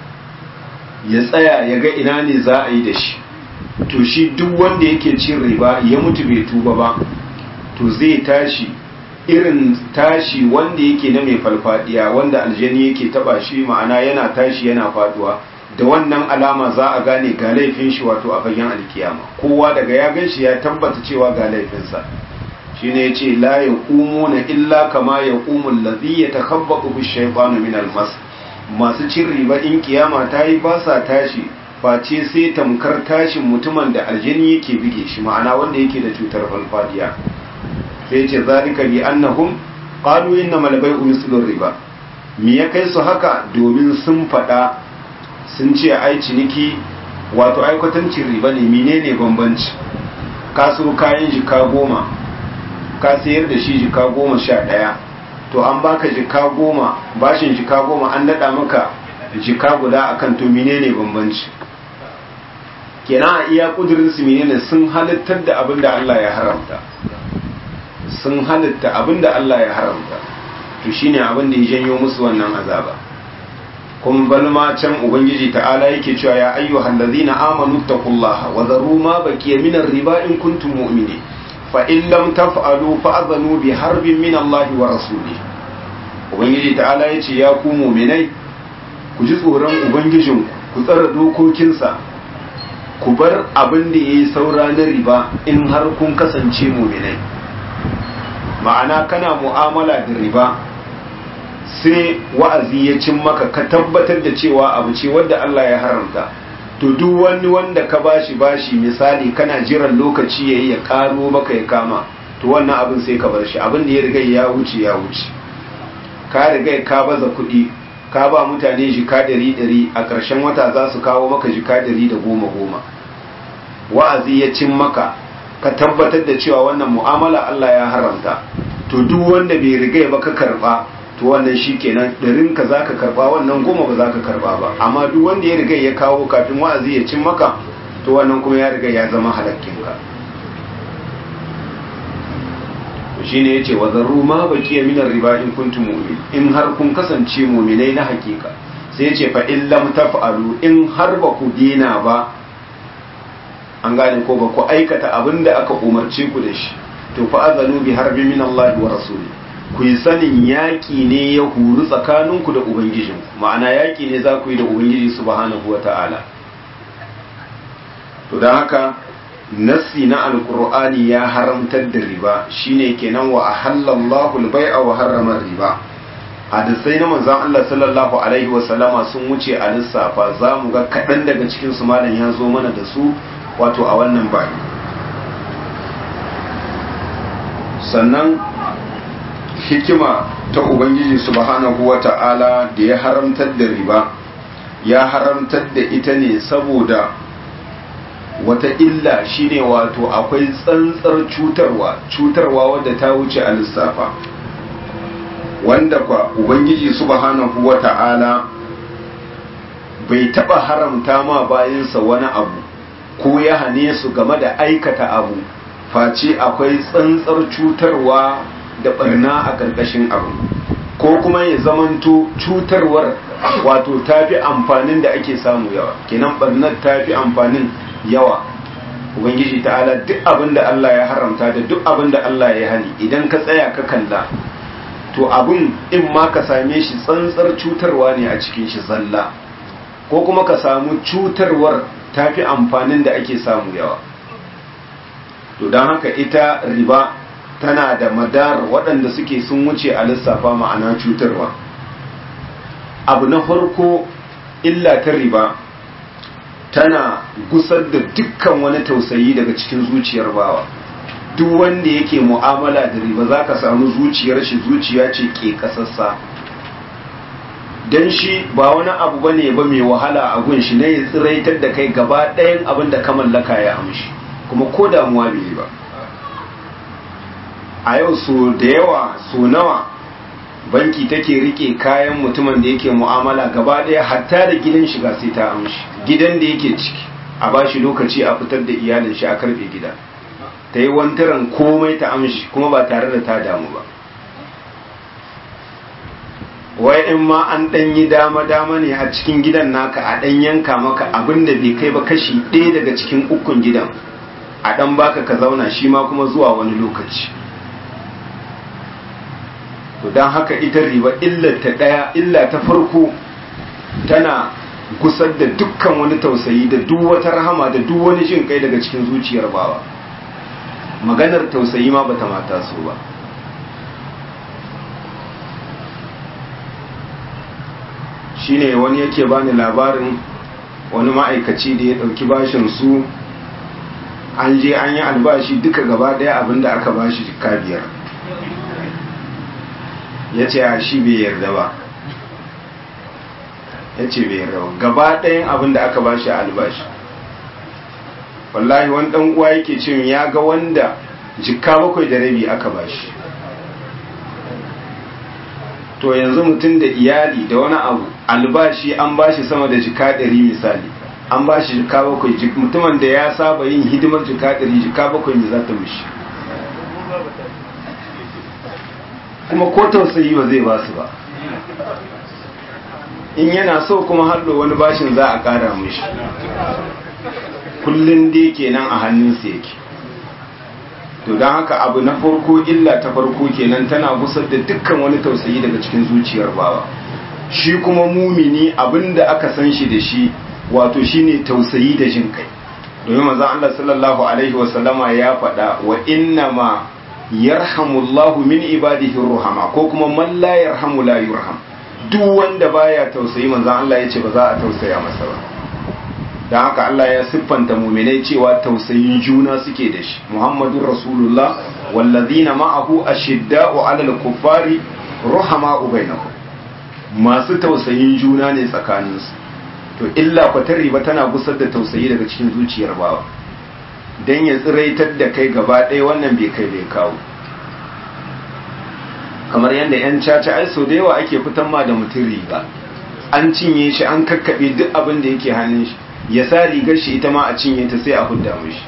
ya tsaya ya ga ina ne za a yi da shi to shi duk wanda yake cin riba ya mutu bai tuba ba to zai tashi irin tashi wanda yake na mai falfadiya wanda aljani yake taba shi ma'ana yana tashi yana faduwa da wannan alama za a gane ga laifin shi wato a fagen alkiyama kowa daga ya gan shi ya tabbata cewa ga laifinsa shine yace la yaqumuna illa kama yaqumu allazi yatakhabbatu bish-shaytanu min al-mas masu cin riba in kiyama ta yi ba sa tashi face sai tamkar tashin mutumin da aljini yake bige shi ma'ana wanda yake da cutar falfadiya sai ce zalika bi annahum qalu innamal bay'u mislu riba me ya kai su haka domin sun fada sun ce ai ciniki wato aikwatancin riba ne menene bambanci ka so kayan jika goma ka sayar da shi jika goma sha ɗaya to an baka jika goma bashin jika goma an daɗa maka jika guda akan to menene bambanci kenan a iya kudurin su menene sun halittar da abin da Allah ya haramta sun halitta abin da Allah ya haramta to shine abin da ya janyo musu wannan azaba kuma balma can ubangiji ta'ala yake cewa ya ayyuhal ladzina amanu taqullaha wa dharu ma baqiya min riba in kuntum mu'minin fa in lam taf'alu fa'adhanu bi harbin min Allah wa rasulih ubangiji ta'ala yace ya ku mu'minai ku ji tsoron ubangijin ku tsara dokokinsa ku bar abin da yayi saura na riba in har kun kasance mu'minai ma'ana kana mu'amala da riba sai wa'azi ya cin maka ka tabbatar da cewa abu ce wadda Allah ya haramta to duk wani wanda ka bashi bashi misali kana jiran lokaci yayi ya karo maka ya kama to wannan abin sai ka bar shi abin da ya riga ya wuce ya wuce ka riga ka baza kuɗi ka ba mutane jika ɗari ɗari a ƙarshen wata za su kawo maka jika ɗari da goma goma wa'azi ya cin maka ka tabbatar da cewa wannan mu'amala Allah ya haramta to duk wanda bai riga ba ka karba to wannan shi kenan ɗarin ka za ka karɓa wannan goma ba za ka karɓa ba amma duk wanda ya riga ya kawo kafin wa'azi ya cin maka to wannan kuma ya riga ya zama halakkinka to shine yace wa zarru ma baqiya min riba in kuntum mu'min in har kun kasance mu'minai na hakika sai yace fa in lam taf'alu in har ba ku dina ba an gane ko ba ku aikata abinda aka umarce ku da shi to fa azanu bi harbi min Allah wa rasuli ku yi sanin yaƙi ne ya huru tsakaninku da ubangijinku ma'ana yaƙi ne za ku yi da ubangiji subhanahu wa ta'ala to don haka nassi na alkur'ani ya haramtar da riba shine kenan wa ahallallahu al-bai'a wa harrama riba hadisai na manzon Allah sallallahu alaihi wa sallama sun wuce a lissafa za mu ga kaɗan daga cikin su malam ya zo mana da su wato a wannan bayi sannan hikima ta ubangiji subhanahu wa ta'ala da ya haramtar da riba ya haramtar da ita ne saboda wata illa shine wato akwai tsantsar cutarwa cutarwa wadda ta wuce a lissafa wanda kwa ubangiji subhanahu wa ta'ala bai taba haramta ma bayansa wani abu ko ya hane su game da aikata abu face akwai tsantsar cutarwa da barna a ƙarƙashin abu ko kuma ya zamanto cutarwar wato tafi amfanin da ake samu yawa kenan barnar tafi amfanin yawa ubangiji ta'ala duk abin da Allah ya haramta da duk abin da Allah ya hani idan ka tsaya ka kalla to abin in ma ka same shi tsantsar cutarwa ne a cikin shi zalla ko kuma ka samu cutarwar tafi amfanin da ake samu yawa to don haka ita riba tana da madar waɗanda suke sun wuce a lissafa ma'ana cutarwa abu na farko illa ta riba tana gusar da dukkan wani tausayi daga cikin zuciyar bawa duk wanda yake mu'amala da riba za ka samu zuciyar shi zuciya ce ke kasassa don shi ba wani abu ba ne ba mai wahala a gun shi na ya tsiraitar da kai gaba ɗayan abin da ka mallaka ya amshi kuma ko damuwa bai yi ba a yau so da yawa so nawa banki take rike kayan mutumin da yake mu'amala gaba ɗaya hatta da gidan shiga sai ta amshi gidan da yake ciki a ba shi lokaci a fitar da iyalin shi a karfe gida ta yi wantaran komai ta amshi kuma ba tare da ta damu ba wai in ma an ɗan yi dama-dama ne a cikin gidan naka a ɗan yanka maka abin da bai kai ba kashi ɗaya daga cikin ukun gidan a ɗan baka ka zauna shi ma kuma zuwa wani lokaci to don haka ita riba illar ta ɗaya illa ta farko tana gusar da dukkan wani tausayi da duk wata rahama da duk wani jin kai daga cikin zuciyar bawa maganar tausayi ma bata mata so ba shine wani yake bani labarin wani ma'aikaci da ya ɗauki bashin su an je an yi albashi duka gaba ɗaya abinda aka bashi jika biyar ya ce a shi bai yarda ba ya ce bai yarda ba gaba ɗayan abinda aka bashi a albashi wallahi wani ɗan uwa yake ce ya ga wanda jika bakwai da rabi aka bashi to yanzu mutum da iyali da wani abu albashi an bashi sama da jika ɗari misali an bashi jika bakwai mutumin da ya saba yin hidimar jika ɗari jika bakwai ne za ta mishi kuma ko tausayi ba zai ba su ba in yana so kuma hallo wani bashin za a ƙara mishi kullum dai kenan a hannunsa yake to don haka abu na farko illa ta farko kenan tana gusar da dukkan wani tausayi daga cikin zuciyar bawa shi kuma mumini abinda aka san shi da shi wato shine tausayi da jin kai domin manzon Allah sallallahu alaihi wasallama ya faɗa wa inna ma yarhamullahu min ibadihi ruhama ko kuma man la yarhamu la yurham duk wanda baya tausayi manzon Allah yace ba za a tausaya masa ba don haka Allah ya siffanta muminai cewa tausayin juna suke da shi Muhammadun Rasulullah wallazina ma'ahu ashidda'u 'alal kuffari ruhama'u bainahum masu tausayin juna ne tsakaninsu to illa kwatar riba tana gusar da tausayi daga cikin zuciyar bawa dan ya tsiraitar da kai gaba ɗaya wannan bai kai bai kawo kamar yadda 'yan caca ai so da yawa ake fitan ma da mutum riba an cinye shi an kakkaɓe duk abin da yake hannun shi ya sa rigar shi ita ma a cinye ta sai a hudda mishi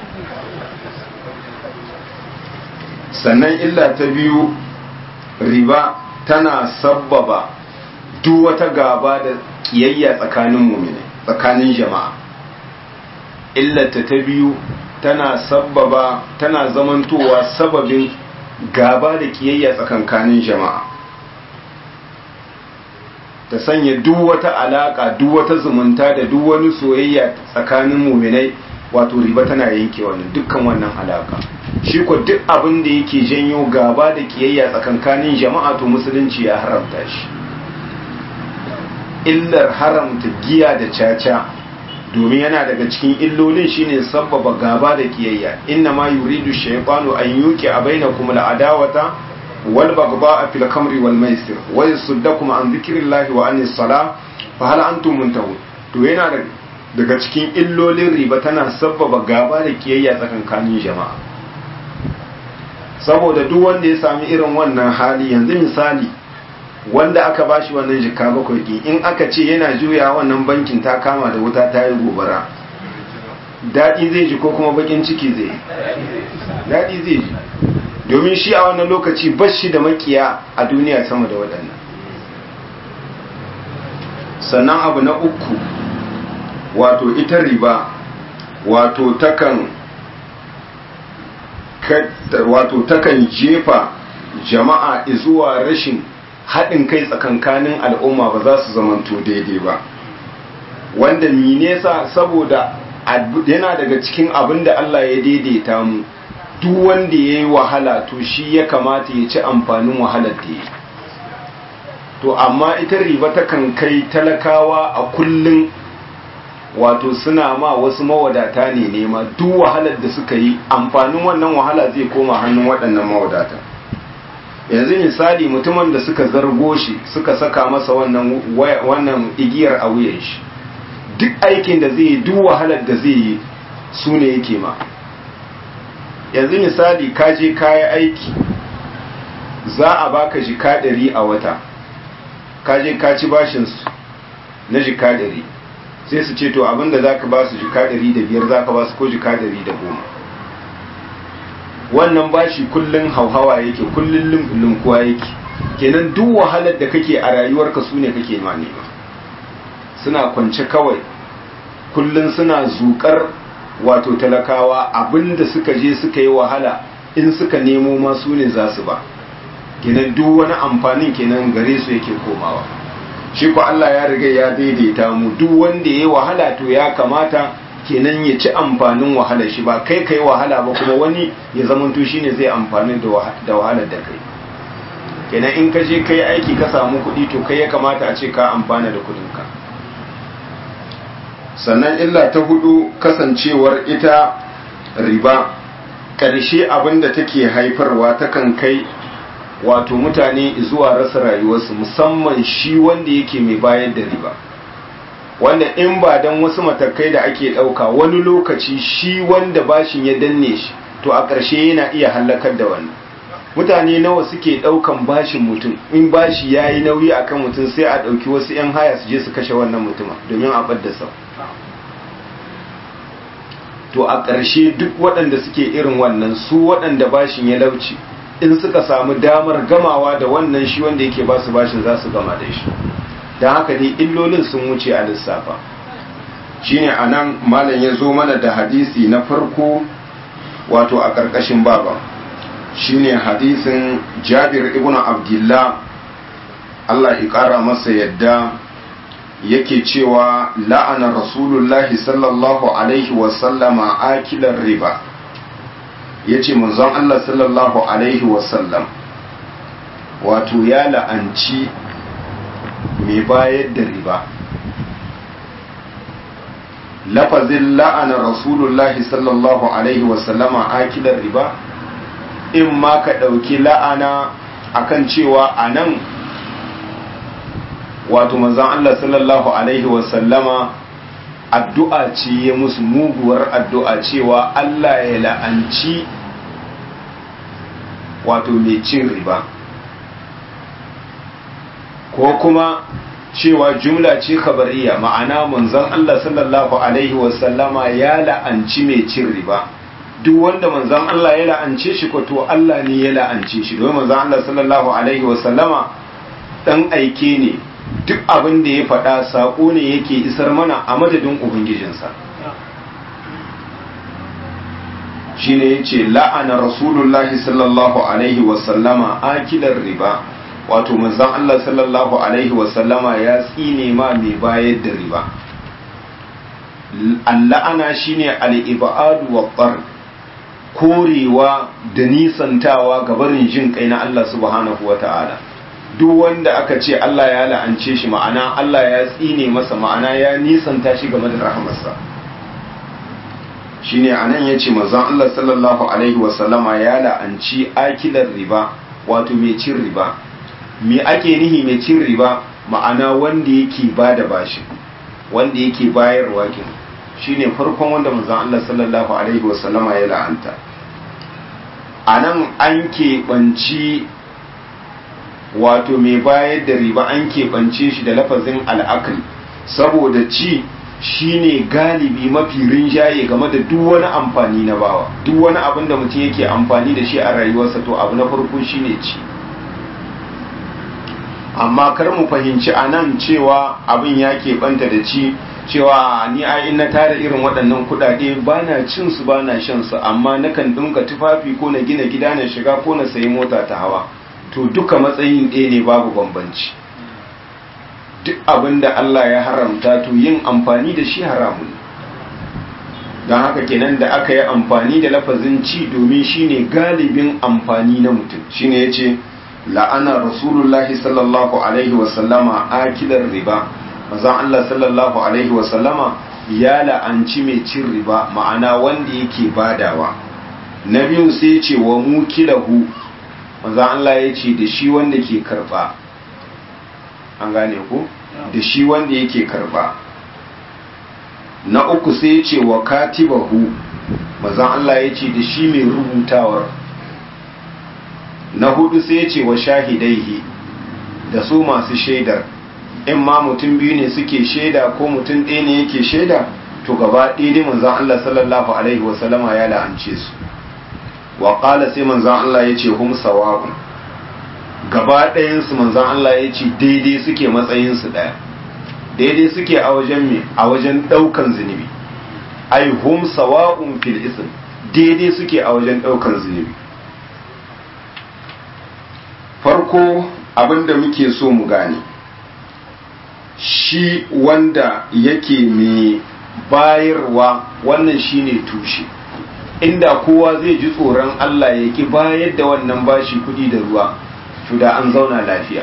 sannan illa ta biyu riba tana sabbaba duk wata gaba da kiyayya tsakanin mumine tsakanin jama'a illata ta biyu tana sabbaba tana zamantowa sababin gaba da kiyayya tsakankanin jama'a ta sanya duk wata alaka duk wata zumunta da duk wani soyayya tsakanin muminai wato riba tana yanke wannan dukkan wannan alaka shi ko duk abin da yake janyo gaba da kiyayya tsakankanin jama'a to musulunci ya haramta shi illar haramta giya da caca domin yana daga cikin illolin shine sabbaba gaba da kiyayya inna ma yuridu shaytanu an yuqi bainakum al-adawata wal baghdha fil khamri wal maisir wa yasuddakum an dhikrillahi wa anis salah fa hal antum muntahun to yana daga cikin illolin riba tana sabbaba gaba da kiyayya tsakankanin jama'a saboda duk wanda ya sami irin wannan hali yanzu misali wanda aka bashi wannan jika bakwai ɗin in aka ce yana juya wannan bankin ta kama da wuta ta yi gobara daɗi zai ji ko kuma bakin ciki zai daɗi zai ji domin shi a wannan lokaci bashi da makiya a duniya sama da waɗannan sannan abu na uku wato ita riba wato takan wato takan jefa jama'a zuwa rashin haɗin kai tsakankanin al'umma ba za su zamanto daidai ba wanda nesa saboda yana daga cikin abin da Allah ya daidaita mu duk wanda ya yi wahala to shi ya kamata ya ci amfanin wahalar da ya to amma ita riba takan kai talakawa a kullum wato suna ma wasu mawadata ne nema duk wahalar da suka yi amfanin wannan wahala zai koma hannun waɗannan mawadata yanzu misali mutumin da suka zargo shi suka saka masa wannan wannan igiyar a wuyan shi duk aikin da zai yi duk wahalar da zai yi su ne yake ma yanzu misali ka je kayi aiki za a baka jika ɗari a wata ka je ka ci bashinsu na jika ɗari sai su ce to abinda za ka ba su jika ɗari da biyar za ka ba su ko jika ɗari da goma wannan bashi kullum hauhawa yake kullum lumkuwa yake kenan duk wahalar da kake a rayuwarka su ne kake ma nema suna kwance kawai kullum suna zukar wato talakawa abinda suka je suka yi wahala in suka nemo ma su ne za su ba kenan duk wani amfanin kenan gare su yake komawa shi ko Allah ya riga ya daidaita mu duk wanda ya yi wahala to ya kamata kenan ya ci amfanin wahalar shi ba kai kai wahala ba kuma wani ya zamanto shine zai amfani da wahalar da kai kenan in ka je kai aiki ka samu kuɗi to kai ya kamata a ce ka amfana da kuɗinka sannan illa ta hudu kasancewar ita riba ƙarshe abin da take haifarwa takan kai wato mutane zuwa rasa rayuwarsu musamman shi wanda yake mai bayar da riba wanda in ba don wasu matakai da ake ɗauka wani lokaci shi wanda bashin ya danne shi to a ƙarshe yana iya hallakar da wannan mutane nawa suke ɗaukan bashin mutum in bashi ya yi nauyi a kan mutum sai a ɗauki wasu 'yan haya su je su kashe wannan mutumin domin a ɓadda sau to a ƙarshe duk waɗanda suke irin wannan su waɗanda bashin ya lauci in suka samu damar gamawa da wannan shi wanda yake ba su bashin za su gama da shi don haka dai illolin sun wuce a lissafa shine a nan malam ya zo mana da hadisi na farko wato a ƙarƙashin baba shine hadisin jabir ibn abdullah Allah ya ƙara masa yadda yake cewa la'ana rasulullahi sallallahu alaihi wasallama akilar riba ya ce manzon Allah sallallahu alaihi wasallam wato ya la'anci mai bayar da riba lafazin la'ana rasulullahi sallallahu alaihi wasallama akilar riba in ma ka ɗauki la'ana akan cewa a nan wato manzan Allah sallallahu alaihi wasallama addu'a ce ya musu muguwar addu'a cewa Allah ya la'anci wato mai cin riba ko kuma cewa jumla ce kabariya ma'ana manzon Allah sallallahu alaihi wasallama ya la'anci mai cin riba duk wanda manzon Allah ya la'ance shi ko to Allah ne ya la'ance shi domin manzon Allah sallallahu alaihi wasallama dan aike ne duk abin da ya faɗa saƙo ne yake isar mana a madadin ubangijinsa shi ne ya ce la'ana rasulullahi sallallahu alaihi wasallama akilar riba wato manzan Allah sallallahu alaihi wasallama ya tsine ma mai bayar da riba alla'ana shi ne al'iba'adu wa ɓar korewa da nisantawa gabarin jin kai na Allah subhanahu wa ta'ala duk wanda aka ce Allah ya la'ance shi ma'ana Allah ya tsine masa ma'ana ya nisanta shi game da rahamarsa shine anan yace manzon Allah sallallahu alaihi wasallama ya la'anci akilar riba wato mai cin riba me ake nihi mai cin riba ma'ana wanda yake bada bashi wanda yake bayarwa kin shine farkon wanda manzon Allah sallallahu alaihi wasallama ya la'anta anan an keɓanci wato mai bayar da riba an keɓance shi da lafazin al'akal saboda ci shine galibi mafi rinjaye game da duk wani amfani na bawa duk wani abin da mutum yake amfani da shi a rayuwarsa to abu na farko shine ci amma kar mu fahimci a nan cewa abin ya keɓanta da ci cewa ni a in na tara irin waɗannan kuɗaɗe ba na cin su ba na shan su amma nakan ɗinka tufafi ko na gina gida na shiga ko na sayi mota ta hawa to duka matsayin ɗaya ne babu bambanci duk abin da Allah ya haramta to yin amfani da shi haramun don haka kenan da aka yi amfani da lafazin ci domin shine galibin amfani na mutum shine ya ce la'ana rasulullahi sallallahu alaihi wasallama akilar riba mazan Allah sallallahu alaihi wasallama ya la'anci mai cin riba ma'ana wanda yake badawa na biyun sai ce wa mukilahu manzan Allah ya ce da shi wanda ke karba an gane ku da shi wanda yake karba na uku sai ya ce wa katibahu manzan Allah ya ce da shi mai rubutawar na hudu sai ya ce wa shahidaihi da su masu shaidar in ma mutum biyu ne suke shaida ko mutum ɗaya ne yake shaida to gaba ɗaya dai manzan Allah sallallahu alaihi wasallama ya la'ance su wa ƙala sai manzan Allah ya ce hum sawa'un gaba ɗayansu manzan Allah ya ce daidai suke matsayinsu ɗaya daidai suke a wajen me a wajen ɗaukan zunubi ai hum sawa'un fil ism daidai suke a wajen ɗaukan zunubi farko abinda muke so mu gane shi wanda yake mai bayarwa wannan shine tushe inda kowa zai ji tsoron Allah ya ki bayar da wannan bashi kudi da ruwa to da an zauna lafiya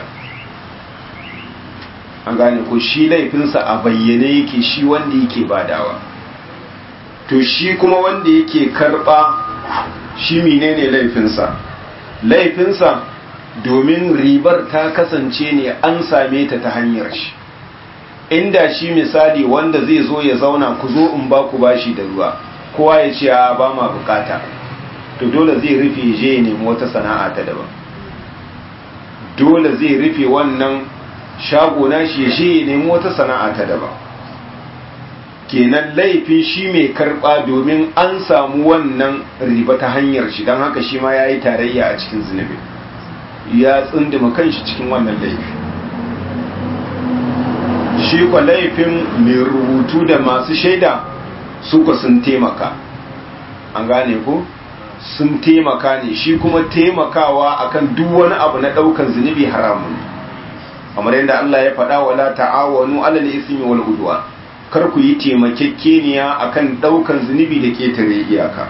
an gane ko shi laifinsa a bayyane yake shi wanda yake badawa to shi kuma wanda yake karba shi menene laifinsa laifinsa domin ribar ta kasance ne an same ta ta hanyar shi inda shi misali wanda zai zo ya zauna ku zo in ba ku bashi da ruwa kowa ya ce a ba ma bukata to dole zai rufe je ya nemi wata sana'a ta daban dole zai rufe wannan shago na shi je ya nemi wata sana'a ta daban kenan laifin shi mai karba domin an samu wannan riba ta hanyar shi don haka shi ma ya yi tarayya a cikin zunubi ya tsindima kanshi cikin wannan laifi shi kwa laifin mai rubutu da masu shaida suka sun taimaka an gane ku sun taimaka ne shi kuma taimakawa akan duk wani abu na daukan zunubi haramun kamar yadda Allah ya faɗa wala ta'awanu alal ismi wal udwa kar ku yi taimakekeniya akan daukan zunubi da ketare iyaka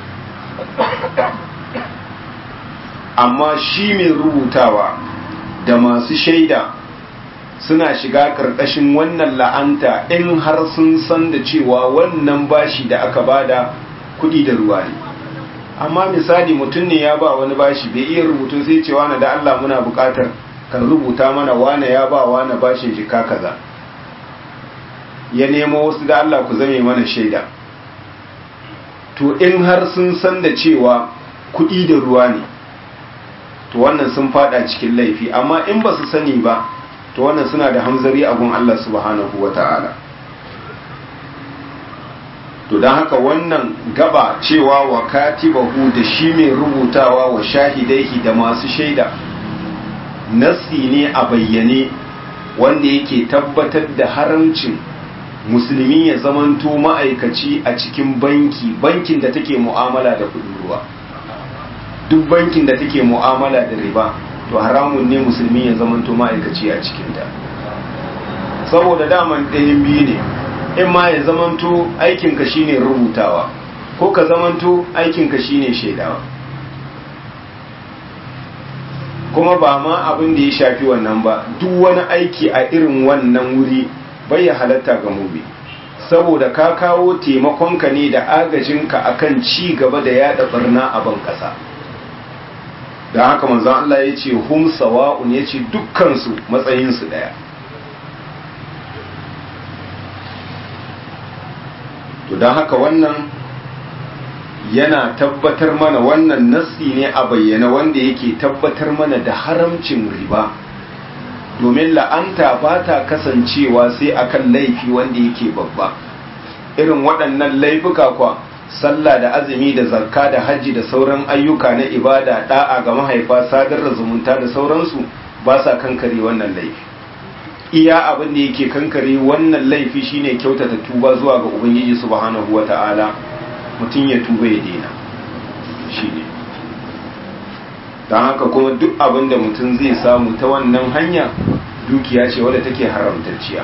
amma shi mai rubutawa da masu shaida suna shiga ƙarƙashin wannan la'anta in har sun san da cewa wannan bashi da aka bada kuɗi da ruwa ne amma misali mutum ne ya ba wani bashi bai iya rubutu sai ce wani da Allah muna buƙatar kan rubuta mana wane ya ba wane bashin jika kaza ya nemo wasu da Allah ku zame mana shaida to in har sun san da cewa kuɗi da ruwa ne to wannan sun fada cikin laifi amma in ba su sani ba to wannan suna da hamzari a gun Allah subhanahu wa ta'ala to don haka wannan gaba cewa wa katibahu da shi mai rubutawa wa shahidaihi da masu shaida nasi ne a bayyane wanda yake tabbatar da haramcin musulmi ya zamanto ma'aikaci a cikin banki bankin da take mu'amala da kudin ruwa duk bankin da take mu'amala da riba to haramun ne musulmi ya zamanto ma'aikaci a cikinta saboda daman ɗayan biyu ne in ma ya zamanto aikinka shine rubutawa ko ka zamanto aikinka shine shaidawa kuma ba ma abin da ya shafi wannan ba duk wani aiki a irin wannan wuri bai ya halatta ga mubi saboda ka kawo taimakonka ne da agajinka akan ci gaba da yada barna a ban ƙasa da haka manzon Allah ya ce hum sawa'un ya ce dukkansu matsayinsu ɗaya to don haka wannan yana tabbatar mana wannan nassi ne a bayyana wanda yake tabbatar mana da haramcin riba domin la'anta ba ta kasancewa sai akan laifi wanda yake babba irin waɗannan laifuka kwa sallah da azumi da zakka da hajji da sauran ayyuka na ibada da'a ga mahaifa sadar da zumunta da sauransu ba sa kankare wannan laifi iya abin da yake kankare wannan laifi shine kyautata tuba zuwa ga ubangiji subhanahu wata'ala mutum ya tuba ya daina shine don haka kuma duk abin da mutum zai samu ta wannan hanya dukiya ce wadda take haramtacciya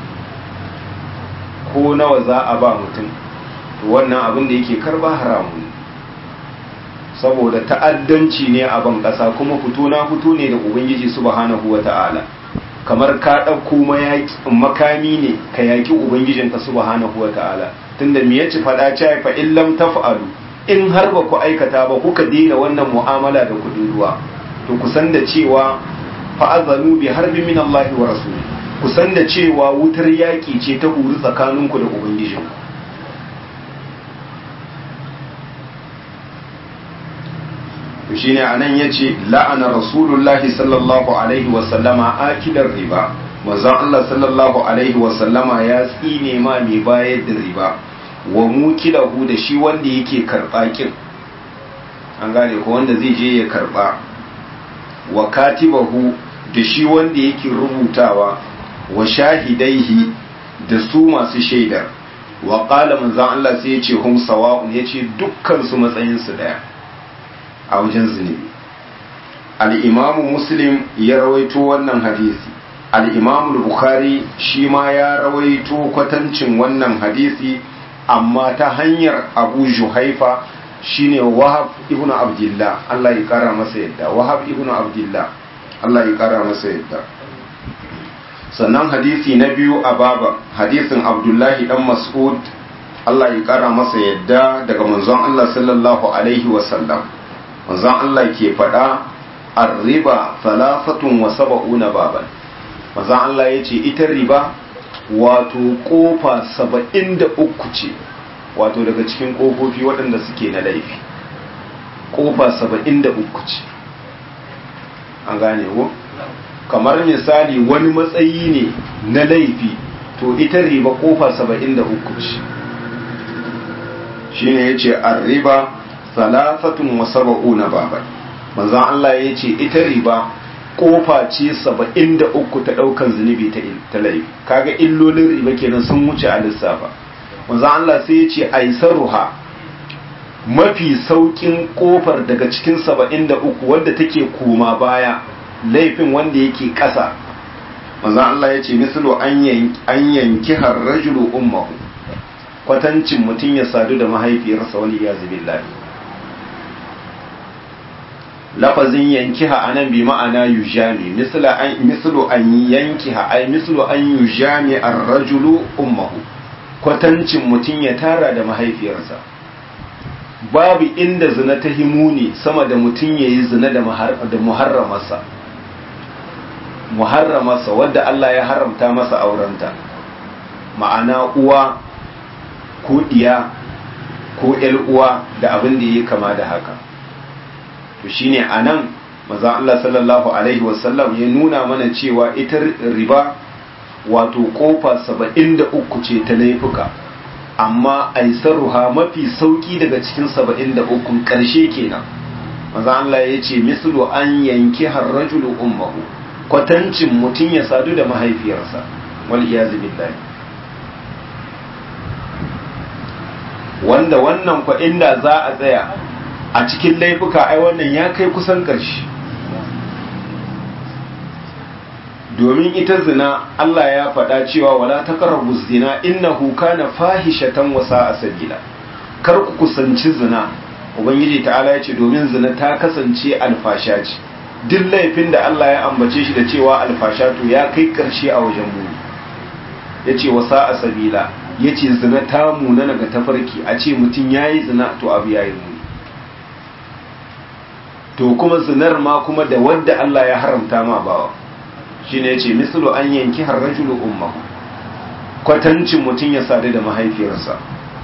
ko nawa za a ba mutum to wannan abin da yake karba haramun saboda ta'addanci ne a ban ƙasa kuma fito na fito ne da ubangiji subhanahu wata'ala kamar ka ɗauko makami ne ka yaƙi ubangijinka subhanahu wata'ala tunda me yace faɗa ce fa in lam taf'alu in har ba ku aikata ba kuka daina wannan mu'amala da kudin ruwa to kusan da cewa fa'azanu bi harbi min Allah wa rasuli kusan da cewa wutar yaƙi ce ta huru tsakaninku da ubangijinku to shine anan yace la'ana rasulullahi sallallahu alaihi wa sallama akidar riba manzon Allah sallallahu alaihi wa sallama ya tsine ma mai bayar da riba wa mukilahu da shi wanda yake karba kin an gane ko wanda zai je ya karba wa katibahu da shi wanda yake rubutawa wa shahidaihi da su masu shaidar wa qala manzon Allah sai ya ce hum sawa'un yace dukkan su matsayin su daya a wajen zunubi al'imamu muslim ya rawaito wannan hadisi al'imamu bukhari shi ma ya rawaito kwatancin wannan hadisi amma ta hanyar abu juhaifa shine wahab ibn abdullah Allah ya kara masa yadda wahab ibn abdullah Allah ya kara masa yadda sannan hadisi na biyu a baba hadisin abdullahi dan mas'ud Allah ya kara masa yadda daga manzon Allah sallallahu alaihi wasallam manzon Allah ke faɗa arriba salafatun wa saba'una baban manzon Allah ya ce ita riba wato kofa saba'in da uku ce wato daga cikin kofofi waɗanda suke na laifi kofa saba'in da uku ce an gane ko kamar misali wani matsayi ne na laifi to ita riba kofa saba'in da uku ce shine ya ce arriba salafatun wa saba'una baban manzon Allah ya ce ita riba kofa ce saba'in da uku ta ɗaukan zunubi ta laifi kaga illolin riba kenan sun wuce a lissafa manzon Allah sai ya ce aisaruha mafi saukin kofar daga cikin saba'in da uku wadda take koma baya laifin wanda yake ƙasa manzon Allah ya ce misalo an yanki har rajulu ummahu kwatancin mutum ya sadu da mahaifiyarsa wani ya zubi lafazin yankiha anan bi ma'ana yujami mislu an yankiha ay mislu an yujami ar-rajulu ummuhu kwatancin mutum ya tara da mahaifiyarsa babu inda zina ta himuni sama da mutum yayi zina da muharramarsa muharramarsa wadda Allah ya haramta masa aurenta ma'ana uwa ko diya ko ƴar uwa da abin da yake kama da haka to shine anan maza Allah sallallahu alaihi wasallam ya nuna mana cewa ita riba wato kofa saba'in da uku ce ta laifuka amma aisaruha mafi sauki daga cikin saba'in da ukun ƙarshe kenan maza Allah ya ce mislu an yanki harrajulu ummahu kwatancin mutum ya sadu da mahaifiyarsa wal iyazu billahi wanda wannan kwa inda za a tsaya a cikin laifuka ai wannan ya kai kusan ƙarshe domin ita zina Allah ya faɗa cewa wala taqrabu zina innahu kana fahishatan wa sa'a sabila kar ku kusanci zina ubangiji ta'ala ya ce domin zina ta kasance alfasha ce duk laifin da Allah ya ambace shi da cewa alfasha to ya kai ƙarshe a wajen mu yace wa sa'a sabila yace zina ta muna daga tafarki a ce mutum yayi zina to abu yayi mu to kuma zinar ma kuma da wadda Allah ya haramta ma bawa shine yace mislu an yanki harrajulu ummahu kwatancin mutum ya sadu da mahaifiyarsa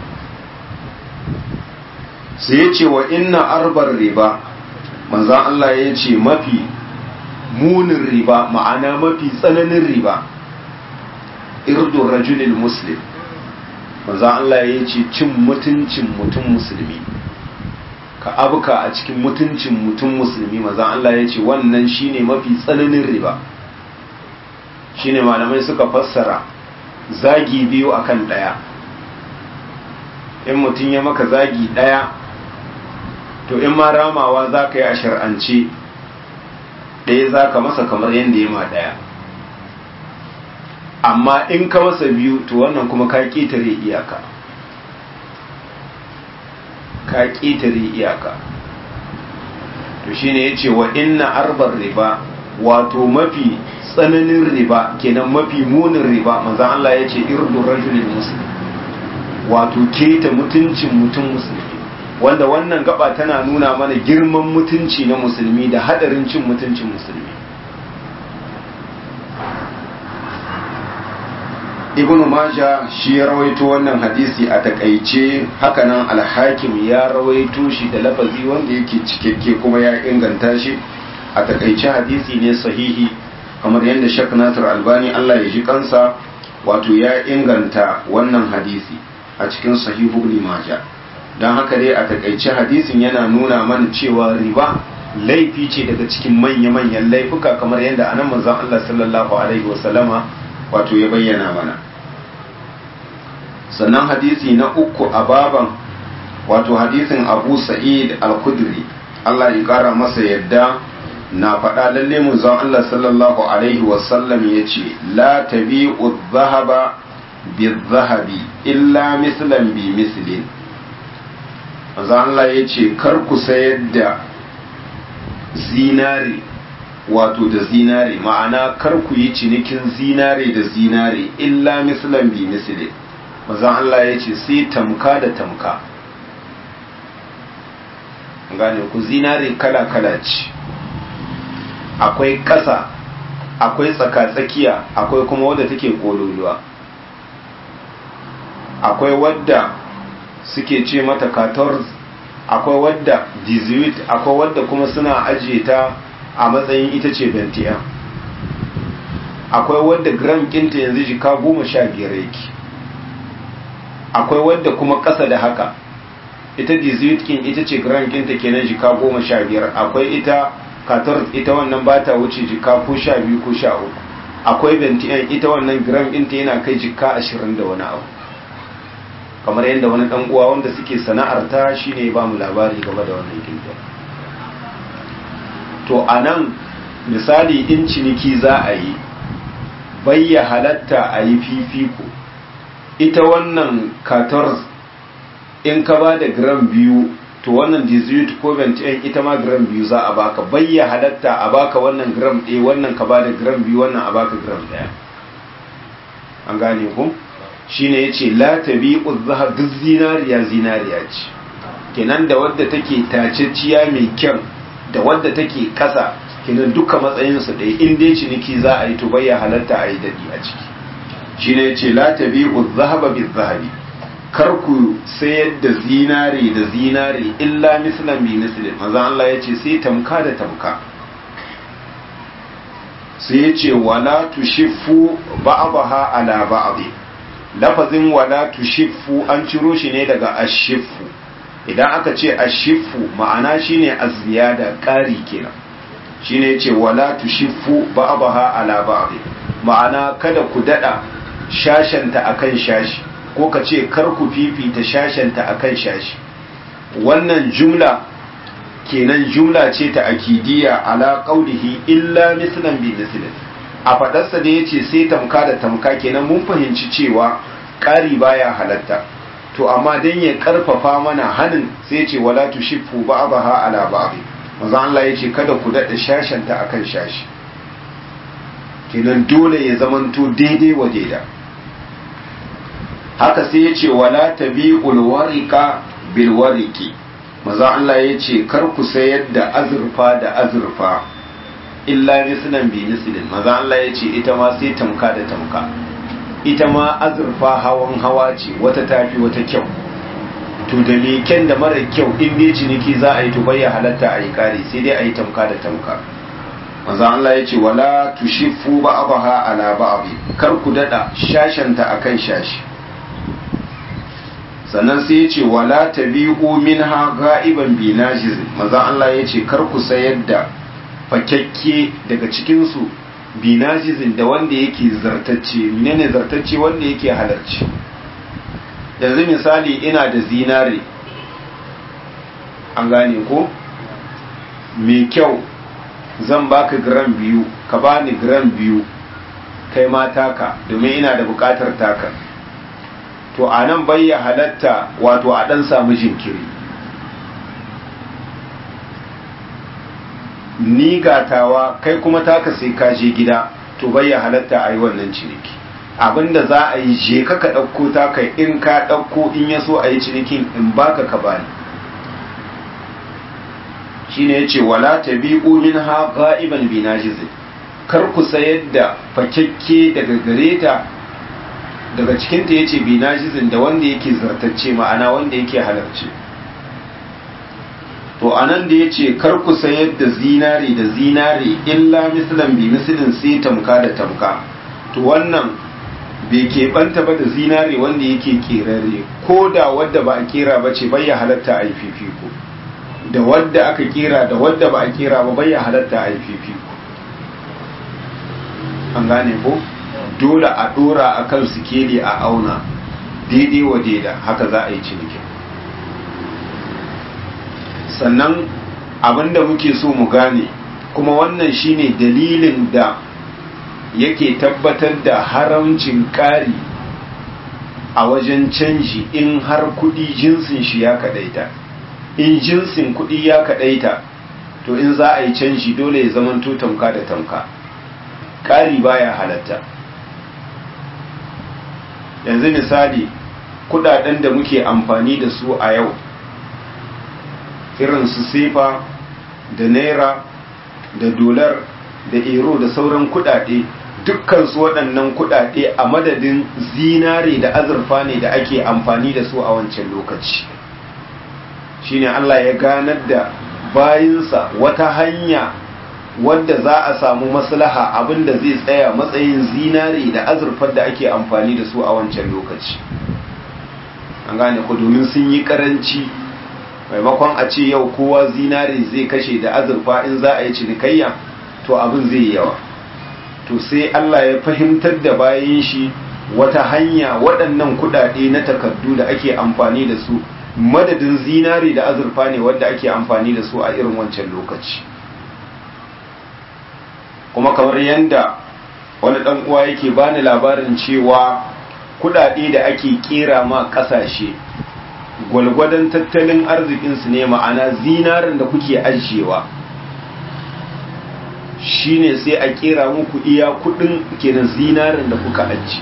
sai yace wa inna arbar riba manzon Allah yace mafi munin riba ma'ana mafi tsananin riba irdu rajulil muslim manzon Allah yace cin mutuncin mutum musulmi ka abuka a cikin mutuncin mutum musulmi maza Allah ya ce wannan shine mafi tsananin riba shine malamai suka fassara zagi biyu akan daya in mutum ya maka zagi daya to in ma ramawa za ka yi a shar'ance ɗaya za ka masa kamar yadda ya ma ɗaya amma in ka masa biyu to wannan kuma ka ƙetare iyaka ka ƙetare iyaka to shine ya ce wa inna arbar riba wato mafi tsananin riba kenan mafi munin riba manzan Allah ya ce irdu rajulin muslim wato keta mutuncin mutum musulmi wanda wannan gaba tana nuna mana girman mutunci na musulmi da hadarin cin mutuncin musulmi ibn maja shi ya rawaito wannan hadisi a takaice hakanan alhakim ya rawaito shi da lafazi wanda yake cikakke kuma ya inganta shi a takaice hadisi ne sahihi kamar yadda shek nasir albani allah ya ji kansa wato ya inganta wannan hadisi a cikin sahihu ibn maja don haka dai a takaice hadisin yana nuna mana cewa riba laifi ce daga cikin manya-manyan laifuka kamar yadda anan manzon allah sallallahu alaihi wasallama wato ya bayyana mana sannan hadisi na uku a baban wato hadisin abu sa'id al-kudri Allah ya kara masa yadda na faɗa lalle manzon Allah sallallahu alaihi wasallam ya ce la tabi'u dhahaba bi-dhahabi illa mislan bi mislin manzon Allah ya ce kar ku sayar da zinare wato da zinare ma'ana kar ku yi cinikin zinare da zinare illa mislan bi mislin mazan Allah ya ce sai tamka da tamka gane ku zinare kala-kala ce akwai ƙasa akwai tsaka-tsakiya akwai kuma wadda take kololuwa akwai wadda suke ce mata 14 akwai wadda 18 akwai wadda kuma suna ajiye ta a matsayin ita ce 21 akwai wadda gram kinta yanzu jika goma sha biyar yake akwai wadda kuma ƙasa da haka ita kin ita ce gram kinta kenan jika goma sha biyar akwai ita katar ita wannan ba ta wuce jika ko sha biyu ko sha uku akwai bentiyan ita wannan gram kinta yana kai jika ashirin da wani abu kamar yadda wani dan uwa wanda suke sana'ar ta shine ba mu labari game da wannan kinta to anan misali in ciniki za a yi bayya halatta a yi fifiko ita wannan 14 in ka ba da gram biyu to wannan 18 ko 21 ita ma gram biyu za a baka bayya halatta a baka wannan gram ɗaya wannan ka ba da gram biyu wannan a baka gram ɗaya an gane ku shine yace la tabi'u zahab duk zinariya zinariya ce kenan da wadda take taceciya mai kyau da wadda take kasa kenan duka matsayinsu ɗaya in dai ciniki za a yi to bayya halatta a yi daɗi a ciki shi ne ce la tabi'u zahaba bi zahabi kar ku sayar da zinare da zinare illa mislan bi mislin manzo Allah ya ce sai tamka da tamka sai ya ce wala tushiffu ba'daha ala ba'd lafazin wala tushiffu an ciro shi ne daga ashifu idan aka ce ashifu ma'ana shine aziyada ƙari kenan shine yace wala tushiffu ba'daha ala ba'd ma'ana kada ku dada shashanta akan shashi ko ka ce kar ku fifita shashanta akan shashi wannan jumla kenan jumla ce ta akidiyya ala qaulihi illa mislan bi mislin a fadarsa da yace sai tamka da tamka kenan mun fahimci cewa ƙari baya halatta to amma dan ya karfafa mana hanin sai ce wala tushiffu ba'daha ala ba'd manzo Allah yace kada ku dada shashanta akan shashi kenan dole ya zamanto daidai wa daida haka sai yace wala tabi'ul wariqa bil wariqi manzo Allah yace kar ku sayar da azurfa da azurfa illa mislan bi mislin manzo Allah yace ita ma sai tamka da tamka ita ma azurfa hawan hawa ce wata tafi wata kyau to da me kyan da mara kyau in dai ciniki za a yi to bayya halatta a yi kare sai dai a yi tamka da tamka manzo Allah ya ce wala tushifu ba'daha ala ba'd kar ku dada shashanta akan shashi sannan sai ya ce wala tabi'u minha ga'iban bi najiz manzo Allah ya ce kar ku sayar da fakakke daga cikin su binajizin da wanda yake zartacce menene zartacce wanda yake halarci yanzu misali ina da zinare an gane ko mai kyau zan baka gram biyu ka bani gram biyu kai ma taka domin ina da bukatar taka to a nan bayya halatta wato a dan samu jinkiri ni gatawa kai kuma taka sai ka je gida to bayya halatta a yi wannan ciniki abinda za a yi je ka ka ɗauko taka in ka ɗauko in ya so a yi cinikin in baka ka bani shine yace wala tabi'u minha ghaiban binajiz kar ku sayar da fakekke daga gareta daga cikin ta yace binajizin da wanda yake zartacce ma'ana wanda yake halarci to anan da yace kar ku sayar da zinare da zinare illa mislan bi mislin sai tamka da tamka to wannan bai keɓanta ba da zinare wanda yake kerare ko da wadda ba a kera ba ce bai ya halatta a yi fifiko da wadda aka kera da wadda ba a kera ba bai ya halatta a yi fifiko an gane ko dole a dora a kan sikeli a auna daidai wa daida haka za a yi cinikin sannan abinda muke so mu gane kuma wannan shine dalilin da yake tabbatar da haramcin ƙari a wajen canji in har kuɗi jinsin shi ya kaɗaita in jinsin kuɗi ya kaɗaita to in za a yi canji dole ya zamanto tamka da tamka ƙari baya halatta yanzu misali kuɗaɗen da muke amfani da su a yau irin su sefa da naira da dolar da ero da sauran kuɗaɗe dukkan su waɗannan kuɗaɗe a madadin zinare da azurfa ne da ake amfani da su a wancan lokaci shine Allah ya ganar da bayinsa wata hanya wadda za a samu maslaha abinda zai tsaya matsayin zinare da azurfar da ake amfani da su a wancan lokaci an gane ku domin sun yi karanci maimakon a ce yau kowa zinare zai kashe da azurfa in za a yi cinikayya to abin zai yi yawa to sai Allah ya fahimtar da bayan shi wata hanya waɗannan kuɗaɗe na takardu da ake amfani da su madadin zinari da azurfa ne wadda ake amfani da su a irin wancan lokaci kuma kamar yadda wani ɗan uwa yake bani labarin cewa kuɗaɗe da ake ƙera ma ƙasashe gwalgwadon tattalin arzikinsu ne ma'ana zinarin da kuke ajiyewa shine sai a kera muku iya kudin kenan zinarin da kuka aji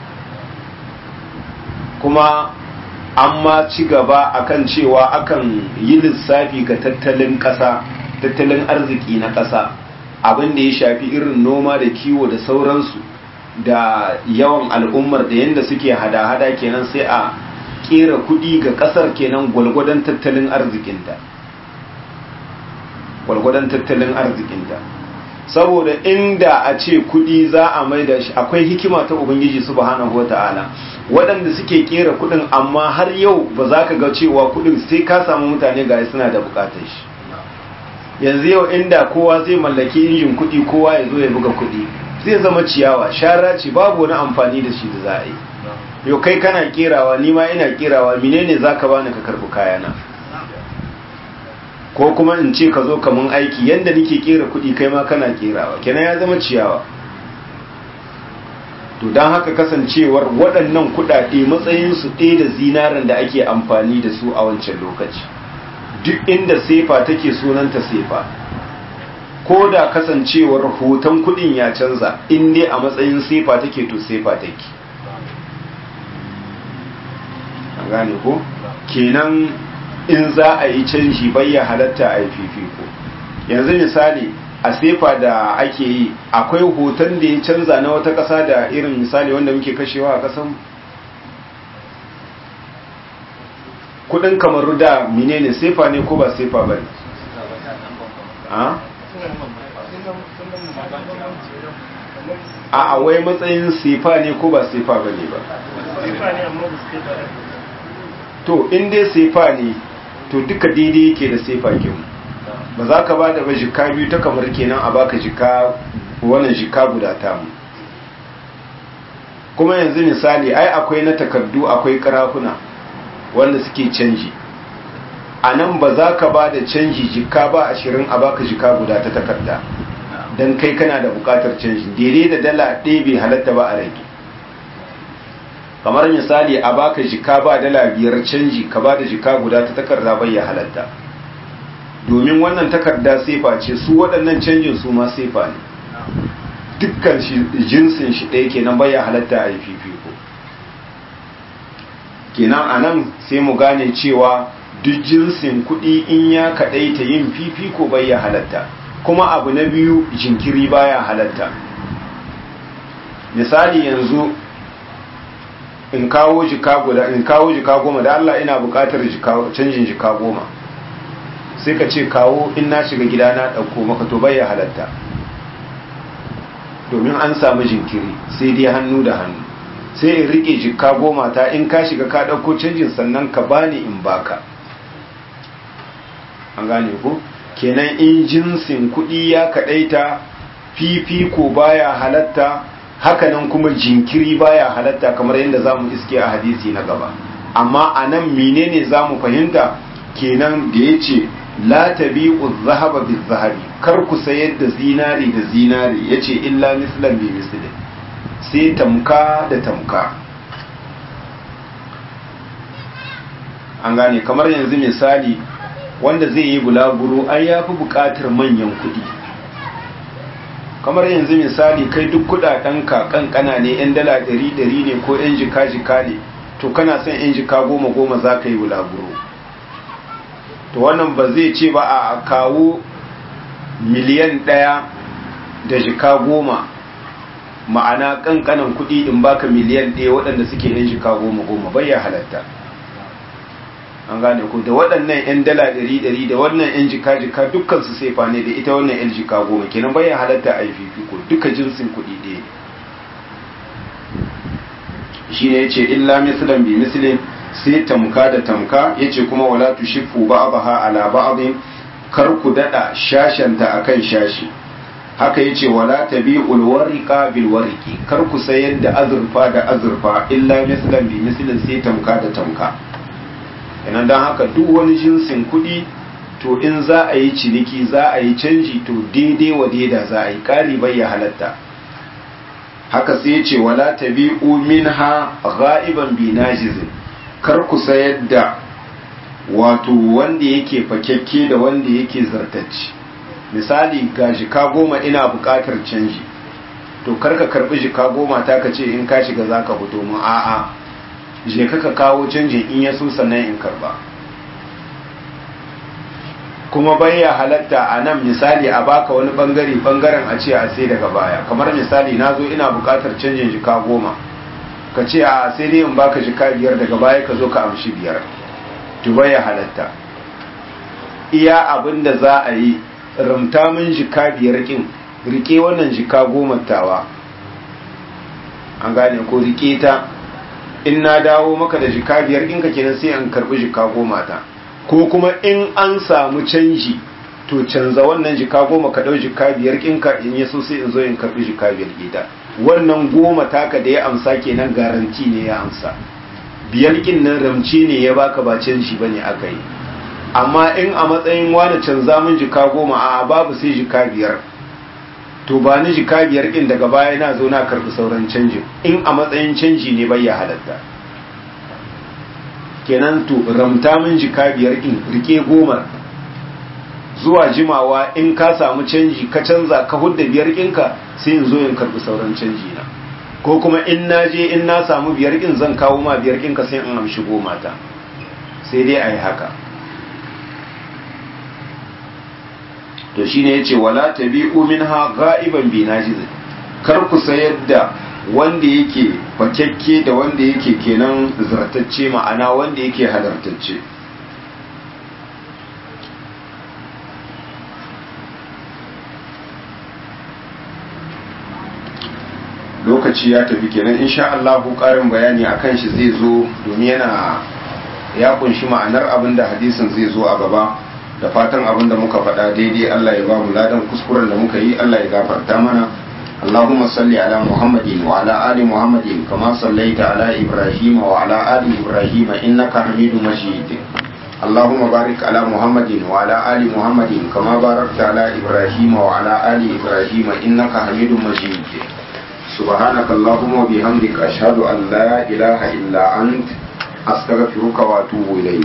kuma an ma ci gaba akan cewa akan yi lissafi ga tattalin ƙasa tattalin arziki na ƙasa abin da ya shafi irin noma da kiwo da sauransu da yawan al'ummar da yadda suke hada-hada kenan sai a kera kudi ga ƙasar kenan gwalgwadon tattalin arzikinta gwalgwadon tattalin arzikinta saboda inda a ce kudi za a mai da shi akwai hikima ta ubangiji subhanahu wata'ala waɗanda suke kera kudin amma har yau ba za ka ga cewa kudin sai ka samu mutane ga suna da bukatar shi yanzu yau inda kowa zai mallaki injin kudi kowa ya zo ya buga kudi zai zama ciyawa shara ce babu wani amfani da shi da za a yi yau kai kana kerawa ni ma ina kerawa menene za ka bani ka karbi kayana ko kuma in ce ka zo kamun aiki yadda nike kera kuɗi kai ma kana kerawa kenan ya zama ciyawa to don haka kasancewar waɗannan kuɗaɗe matsayinsu ɗaya da zinaren da ake amfani da su a wancan lokaci duk inda sefa take sunanta sefa ko da kasancewar hoton kuɗin ya canza in dai a matsayin sefa take to sefa take an gane ko kenan in za a yi canji bayya halatta a yi fifiko yanzu misali a sefa da ake yi akwai hoton da ya canza na wata ƙasa da irin misali wanda muke kashewa a ƙasan kudin kamar da menene sefa ne ko ba sefa ba ne a wai matsayin sefa ne ko ba sefa ba ne ba to in dai sefa ne to duka daidai yake da sefa kin ba za ka ba da ba jika biyu ta kamar kenan a baka jika wannan jika guda ta mu kuma yanzu misali ai akwai na takardu akwai karafuna wanda suke canji a nan ba za ka ba da canji jika ba ashirin a baka jika guda ta takarda don kai kana da bukatar canji daidai da dala ɗaya bai halatta ba a rage kamar misali a baka jika ba dala biyar canji ka ba da jika guda ta takarda bai ya halatta domin wannan takarda sefa ce su waɗannan canjin su ma sefa ne dukkan jinsin shi ɗaya kenan bai ya halatta a yi fifiko kenan a nan sai mu gane cewa duk jinsin kuɗi in ya kaɗaita yin fifiko bai ya halatta kuma abu na biyu jinkiri baya halatta misali yanzu in kawo jika guda in kawo jika goma da Allah ina buƙatar canjin jika goma sai ka ce kawo in na shiga gida na ɗauko maka to bai ya halatta domin an samu jinkiri sai dai hannu da hannu sai in rike jika goma ta in ka shiga ka ɗauko canjin sannan ka bani in baka an gane ku kenan in jinsin kuɗi ya kaɗaita fifiko baya halatta hakanan kuma jinkiri baya halatta kamar yadda za mu iske a hadisi na gaba amma a nan menene za mu fahimta kenan da ya ce la tabi'u zahaba bi zahabi kar ku sayar da zinari da zinari yace illa mislan bi mislin sai tamka da tamka an gane kamar yanzu misali wanda zai yi bulaguro ai ya fi buƙatar manyan kuɗi kamar yanzu misali kai duk kuɗaɗenka kankana ne 'yan dala ɗari ɗari ne ko 'yan jika jika ne to kana son 'yan jika goma goma za ka yi bulaguro to wannan ba zai ce ba a kawo miliyan ɗaya da jika goma ma'ana kankanan kuɗi in baka miliyan ɗaya waɗanda suke 'yan jika goma goma bai ya halatta an gane ku da waɗannan 'yan dala ɗari ɗari da wannan 'yan jika jika dukkan su sefa ne da ita wannan 'yan jika goma kenan bai ya halatta a yi fifiko duka jinsin kuɗi ɗaya shi ne ya ce illa mislan bi mislin sai tamka da tamka ya ce kuma wala tushifu ba'daha ala ba'din kar ku dada shashanta akan shashi haka yace wala tabi'ul wariqa bil wariqi kar ku sayar da azurfa da azurfa illa mislan bi mislin sai tamka da tamka idan dan haka duk wani jinsin kuɗi to in za a yi ciniki za a yi canji to daidai wa daida za a yi ƙari bai ya halatta haka sai yace wala tabi'u minha ghaiban bi najizin kar ku sayar da wato wanda yake fakekke da wanda yake zartacci misali ga jika goma ina buƙatar canji to kar ka karbi jika goma ta ka ce in ka shiga za ka fito mu a'a je ka ka kawo canjin in ya so sannan in karba kuma baya halatta a nan misali a baka wani bangare bangaren a ce a sai daga baya kamar misali na zo ina buƙatar canjin jika goma ka ce a sai dai in baka jika biyar daga baya ka zo ka amshi biyar tuba ya halatta iya abin da za a yi ramta min jika biyar kin rike wannan jika goma tawa an gane ko rike ta in na dawo maka da jika biyar kin ka kenan sai an karbi jika goma ta ko kuma in an samu canji to canza wannan jika goma ka dau jika biyar kin ka in yaso sai in zo in karbi jika biyar ita wannan goma taka da ya amsa kenan garanti ne ya amsa biyar kin nan ramci ne ya baka ba canji bane aka yi amma in a matsayin wani canza min jika goma a babu sai jika biyar to ba ni jika biyar kin daga baya na zo na karbi sauran canjin in a matsayin canji ne bai ya halatta kenan to ramta min jika biyar kin rike goma zuwa jimawa in ka samu canji ka canza ka hudda biyar kinka sai in zo in karbi sauran canji na ko kuma in na je in na samu biyar kin zan kawo ma biyar kinka sai in amshi goma ta sai dai a yi haka to shine yace wala tabi'u minha ghaiban bi najiz kar ku sayar da wanda yake fakekke da wanda yake kenan zartacce ma'ana wanda yake halartacce lokaci ya tafi kenan insha Allah karin bayani akan shi zai zo domin yana ya kunshi ma'anar abin da hadisin zai zo a gaba da fatan abin da muka faɗa daidai Allah ya ba mu ladan kuskuren da muka yi Allah ya gafarta mana اللهم صل على محمد وعلى آل محمد كما صليت على إبراهيم وعلى آل إبراهيم إنك حميد مجيد اللهم بارك على محمد وعلى آل محمد كما باركت على إبراهيم وعلى آل إبراهيم إنك حميد مجيد سبحانك اللهم وبحمدك أشهد أن لا إله إلا أنت أستغفرك وأتوب إليك